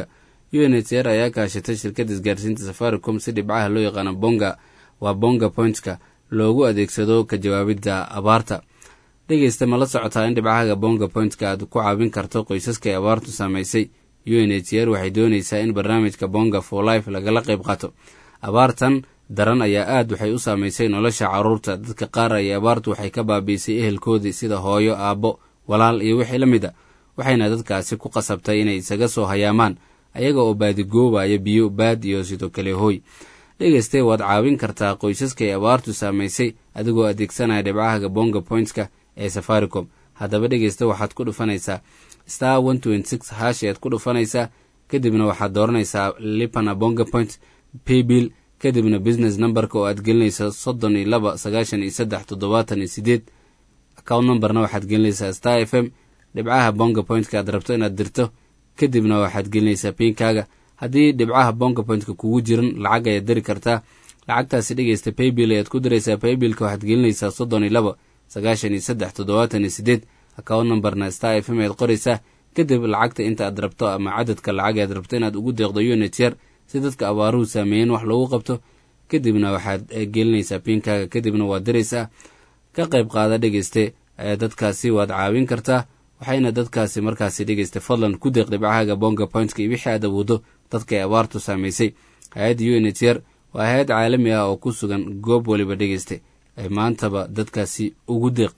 u n h r ayaa kaashatay shirkadda isgaarsiinta safaricom si dhibcaha loo yaqaano bonga waa bonga pointka loogu adeegsado ka jawaabidda abaarta dhegeysta ma la socotaa in dhibcahaga bonga pointka aad ku caawin karto qoysaska ay abaartu saameysay u n h r waxay dooneysaa in barnaamijka bonga for life lagala qayb qaato abaartan daran ayaa aad waxay u saameysay nolosha caruurta dadka qaar ay abaartu waxay ka baabiisay ehelkoodii sida hooyo aabbo walaal iyo wixii la mid a waxayna dadkaasi ku qasabtay inay isaga soo hayaamaan ayaga oo baadigoobaya biyo baad iyo sidoo kale hooy dhegeyste waad caawin kartaa qoysaska ay abaartu saamaysay adigoo adeegsanaya dhibcahaga bonga pointska ee safaricom haddaba dhegeysta waxaad ku dhufanaysaa star one twenty six hash ayaad ku dhufanaysaa kadibna waxaad dooranaysaa lipana bonga point paybill kadibna business numberka oo aad gelinaysa soddon iyo laba sagaashan iyo saddex toddobaatan iyo sideed account numberna waxaad gelinaysaa star f m dhibcaha bonga pointka aad rabto inaad dirto kadibna waxaad gelinaysaa piinkaaga haddii dhibcaha bonga pointka kugu jiran lacag ayaad diri kartaa lacagtaasi dhegeysta paybill ayaad ku diraysaa paybillka waxaad gelinaysaa soddon iyo laba sagaashan iyo saddex toddobaatan iyo sideed account numberna star f m ayaad qoraysaa kadib lacagta inta aad rabto ama cadadka lacag aad rabto inaad ugu deeqdo unit yar si dadka abaaruhu saameeyeen wax loogu qabto kadibna waxaad gelinaysaa piinkaaga kadibna waad diraysaa ka qayb qaada dhegeyste dadkaasi waad caawin kartaa waxayna dadkaasi markaasi dhegeysta fadlan ku deeq dhibcahaaga bonga pointka iyo wixii aad awoodo dadkaay abaartu saamaysay hay-adda u n h r waa hay-ad caalami ah oo ku sugan goob waliba dhegeysta ay maantaba dadkaasi ugu deeq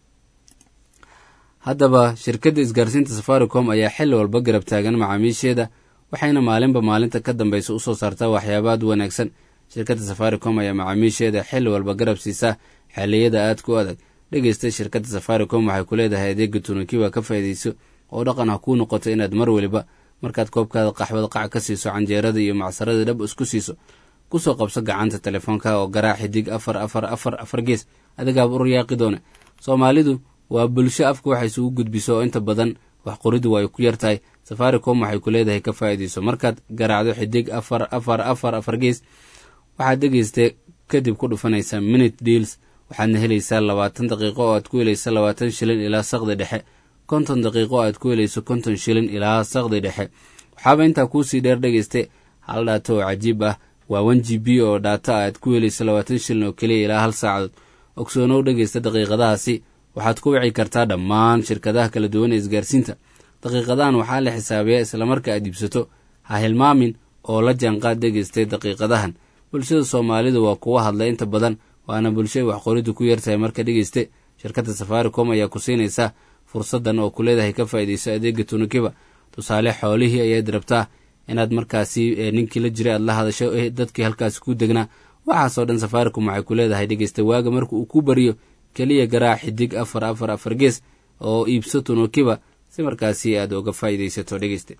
haddaba shirkadda isgaarsiinta safaricom ayaa xilli walba garab taagan macaamiisheeda waxayna maalinba maalinta ka dambeysa usoo saartaa waxyaabaad wanaagsan shirkadda safaricom ayaa macaamiisheeda xilli walba garab siisaa xaaliyada aadka u adag dhegeysta shirkadda safaricom waxay ku leedahay adeega tunukiba ka faa'iidayso oo dhaqan ha kuu noqoto inaad mar weliba markaad koobkaada qaxwada qac ka siiso canjeerada iyo macsaradii dhab isku siiso kusoo qabso gacanta telefoonka oo garaa xidig afar afar afar afar gees adigaaba u riyaaqi doone soomaalidu waa bulsho afka waxay isugu gudbiso oo inta badan wax qoridu way ku yartahay safaricom waxay ku leedahay ka faa'iidayso markaad garaacdo xidig afar afar afar afar gees waxaad dhegeystee kadib ku dhufanaysaa minute deals waxaadna helaysaa labaatan daqiiqo oo aad ku helayso labaatan shilin ilaa saqdi dhexe konton daqiiqo oo aad ku helayso konton shilin ilaa saqdi dhexe waxaaba intaa kuusii dheer dhegeyste hal dhaato oo cajiib ah waa one g b oo dhaata aad ku helayso labaatan shilin oo keliya ilaa hal saacadood ogsoonow dhegeysta daqiiqadahaasi waxaad ku wici kartaa dhammaan shirkadaha kala duwan ee isgaarsiinta daqiiqadahan waxaa la xisaabiyaa islamarka aad iibsato ha hilmaamin oo la jaanqaad dhegeystay daqiiqadahan bulshada soomaalidu waa kuwa hadla inta badan waana bulshay wax qoridu ku yartahay marka dhegeyste shirkadda safaricom ayaa ku siinaysaa fursadan oo ku leedahay ka faa'iidayso adeega tunukiba tusaale xoolihii ayaad rabtaa inaad markaasi ninkii la jiray aad la hadasho dadkii halkaasi ku degnaa waxaasoo dhan safaricom waxay ku leedahay dhegeysta waaga marka uu ku bariyo keliya garaac xidig afar afar afar gees oo iibso tunukiba si markaasi aad uga faa'iidaysato dhegeyste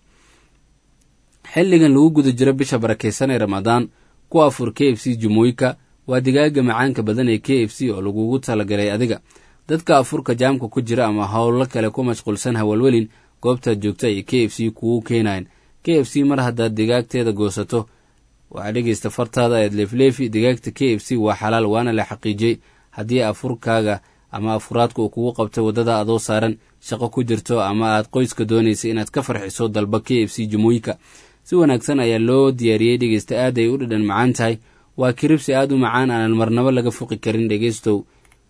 xilligan lagu guda jiro bisha barakeysan ee ramadaan ku afur k f c jumooyinka waa digaaga macaanka badan ee k f c oo lagugu talagalay adiga dadka afurka jaamka ku jira ama howlo kale ku mashquulsan hawalwelin goobtaad joogta ay k f c kugu keenayan k f c mar haddaad digaagteeda goosato waxaa dhegeysta fartaada eed leefleefi digaagta k f c waa xalaal waana la xaqiijiyey haddii afurkaaga ama afuraadka uu kugu qabtay waddada adoo saaran shaqo ku jirto ama aad qoyska doonaysa inaad ka farxiso dalba k f c jumooyinka si wanaagsan ayaa loo diyaariyey dhegeysta aad ay u dhadhan macaan tahay waa kiribsi aad u macaan aanan marnabo laga fuqi karin dhegeystow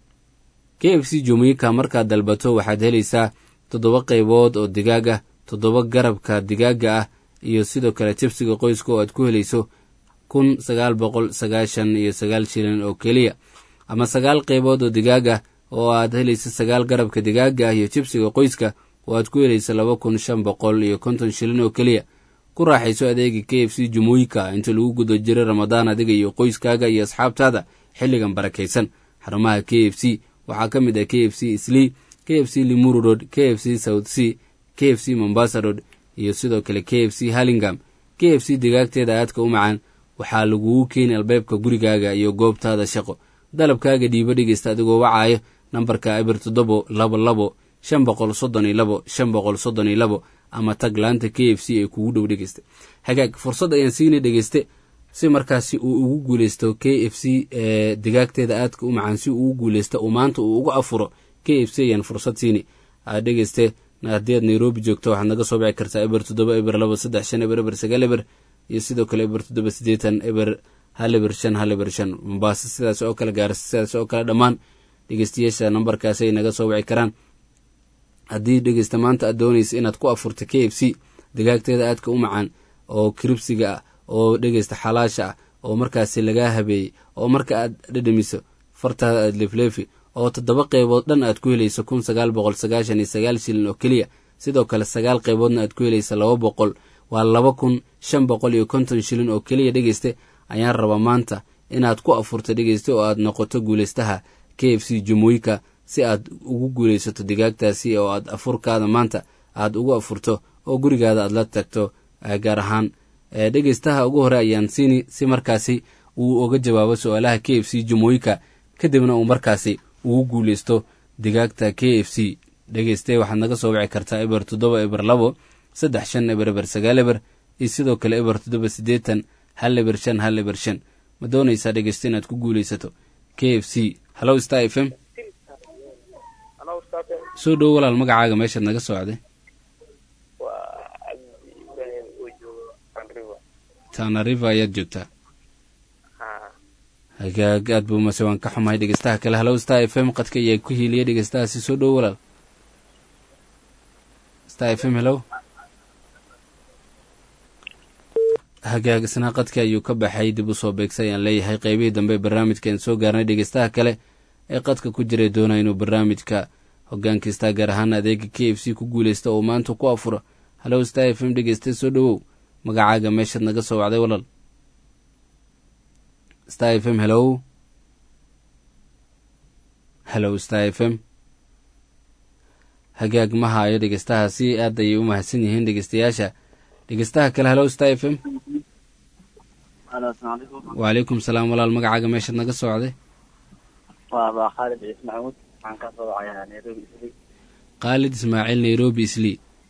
k f c jumooyinka markaad dalbato waxaad helaysaa toddoba qaybood oo digaag ah toddoba garabka digaaga ah iyo sidoo kale jibsiga qoyska oo aad ku helayso kun sagaal boqol sagaashan iyo sagaal shilin oo keliya ama sagaal qaybood oo digaag ah oo aad helayso sagaal garabka digaaga ah iyo jibsiga qoyska oo aad ku helayso laba kun shan boqol iyo konton shilin oo keliya ku raaxayso adeega k f c jumooyinka inta lagu guda jiro ramadaan adiga iyo qoyskaaga iyo asxaabtaada xilligan barakaysan xarumaha k f c waxaa ka mid ah k f c slii k f c limuru road k f c south c k f c mombasa road iyo sidoo kale k f c hallingam k f c digaagteeda aadka u macaan waxaa lagugu keeni albaabka gurigaaga iyo goobtaada shaqo dalabkaaga dhiibo dhegeysta adigoo wacaayo nambarka abir toddobo labo labo shan boqol soddon iyo labo shan boqol soddon iyo labo ama tag laanta k f c ee kugu dhow dhegeysta hagaag fursad ayaan siinay dhegeyste si markaasi uu ugu guuleysto k f c digaagteeda aadka u macaan si uu ugu guuleysto uu maanta uu uga afuro k f c ayaan fursad siini dhegeyste haddii aad nairobi joogto waxaad naga soo bici kartaa eber toddoba eber laba saddex shan eber eber sagaal eber iyo sidoo kale eber toddoba siddeetan eber hal eber shan hal eber shan mombaaso sidaas oo kale gaarisa sidaas oo kale dhammaan dhegeystayaasha nambarkaasi ay naga soo wici karaan haddii dhegeysta maanta aad doonaysa inaad ku afurta k f c digaagteeda aadka u macaan oo kiribsiga ah oo dhegeysta xalaasha ah oo markaasi lagaa habeeyey oo marka aad dhedhamiso fartaada aad leefleefi oo toddoba qeybood dhan aad ku helayso kun sagaal boqol sagaashan iyo sagaal shilin oo keliya sidoo kale sagaal qeyboodna aad ku helaysa laba boqol waa laba kun shan boqol iyo konton shilin oo keliya dhegeyste ayaan rabaa maanta inaad ku afurto dhegeyste oo aad noqoto guulaystaha k f c jumuuyka si aad ugu guulaysato digaagtaasi oo aad afurkaada maanta aad ugu afurto oo gurigaada aad la tagto gaar ahaan dhegeystaha ugu hore ayaan siini si markaasi uu uga jawaabo su-aalaha k f c jumuuyka kadibna uu markaasi ugu guulaysto digaagta k f c dhegeyste waxaad naga soo wici kartaa eber toddoba eber labo saddex shan eber eber sagaal eber iyo sidoo kale eber toddoba siddeetan hal eber shan hal eber shan ma doonaysaa dhegeyste inaad ku guulaysato k f c hallow star f m soo dhowo walaal magacaaga meeshaad naga socday tana river ayaad joogtaa hagaag aad buu mase waan ka xumahay dhegeystaha kale hallow star f m qadka ayaa ku hiiliya dhegeystahaasi soo dhowo walaal star f m hellow hagaag isna qadka ayuu ka baxay dib u soo beegsay ayaan leeyahay qeybihii dambe barnaamijkaan soo gaarnay dhegeystaha kale ee qadka ku jiray doonaya inuu barnaamijka hogaankiistaa gaar ahaan adeega k f c ku guulaysta oo maanta ku afuro hallow star f m dhegeysta soo dhowow magacaaga meeshaad naga soo wacday walaal star f m hellow hellow star f m hagaag ma haayo dhegeystahaasi aad ayay u mahadsan yihiin dhegeystayaasha dhegeystaha kale hallow star f m wacalaykum salaam walaal magacaaga meeshaad naga soo wacday waa khaalid ciis maxamuud waxaan ka soo wacayaa nairobi isli khaalid ismaaciil nairobi isli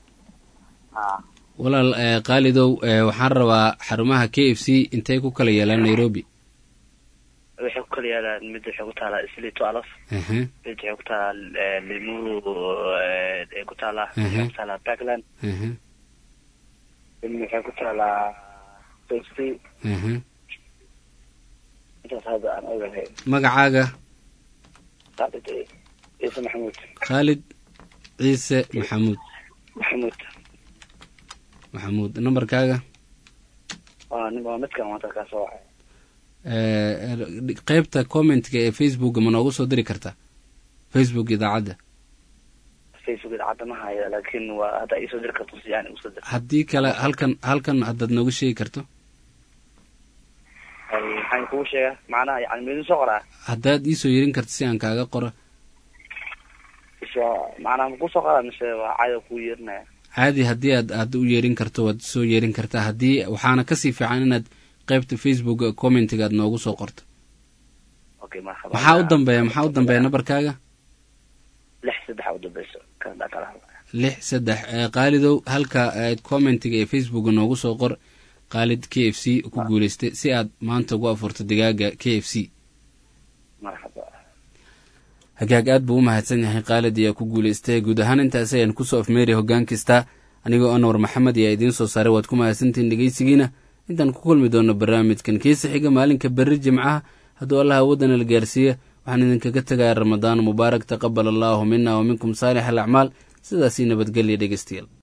walaal khaalidow waxaan rabaa xarumaha k f c intay ku kala yeelaan nairobi waxay ku kala yaalaan mid waxay ku taalaa isli twelf mid waxay ku taalaa limuru ay ku taalaa waxay ku taalaa backland mid waxay ku taalaa sosti intaas hadda aan ogahay magacaaga khaalid ciise maxamuud khaalid ciise maxamuud maxamuud maxamuud nambarkaaga waa waa midkan maanta kaa soo wacay qeybta commentka ee facebooka ma noogu soo diri kartaa facebook idaacadda facebook idaacadda ma haya laakiin waa hadda iisoo diri karto si aan usoo dir haddii kale halkan halkan haddaad nooga sheegi karto maxaan kugu sheegaa macnaha yani midin soo qoraa haddaad iisoo yerin karto si aan kaaga qoro iswa macnaha ma kusoo qoraa mise waa caado kuu yeerinaya caadi haddii aad aad u yeerin karto waad soo yeerin kartaa haddii waxaana kasii fiican inaad qeybta facebook commentiga aad noogu soo qorto okay marhaba maxaa u dambeeya maxaa u dambeeya nambarkaaga lix saddex u dambeyso kan kala lix saddex qaalidow halka commentiga ee facebook noogu soo qor qaalid k f c ku guuleystay si aad maanta ugu afurto digaaga k f c marhaba hagaag aad buu u mahadsan yahay khaalid ayaa ku guuleystay guud ahaan intaas ayaan kusoo afmeeri hoggaan kasta anigoo anwar maxamed ayaa idiin soo saaray waad ku mahadsantihiin dhegeysigiina intaan ku kulmi doono barnaamijkan kiisa xiga maalinka berri jimcaha hadduu allah awoodana la gaarsiiya waxaan idinkaga tegaya ramadaan mubaarak taqabal allaahu mina wa minkum saalix alacmaal sidaasii nabadgelya dhegeystayaal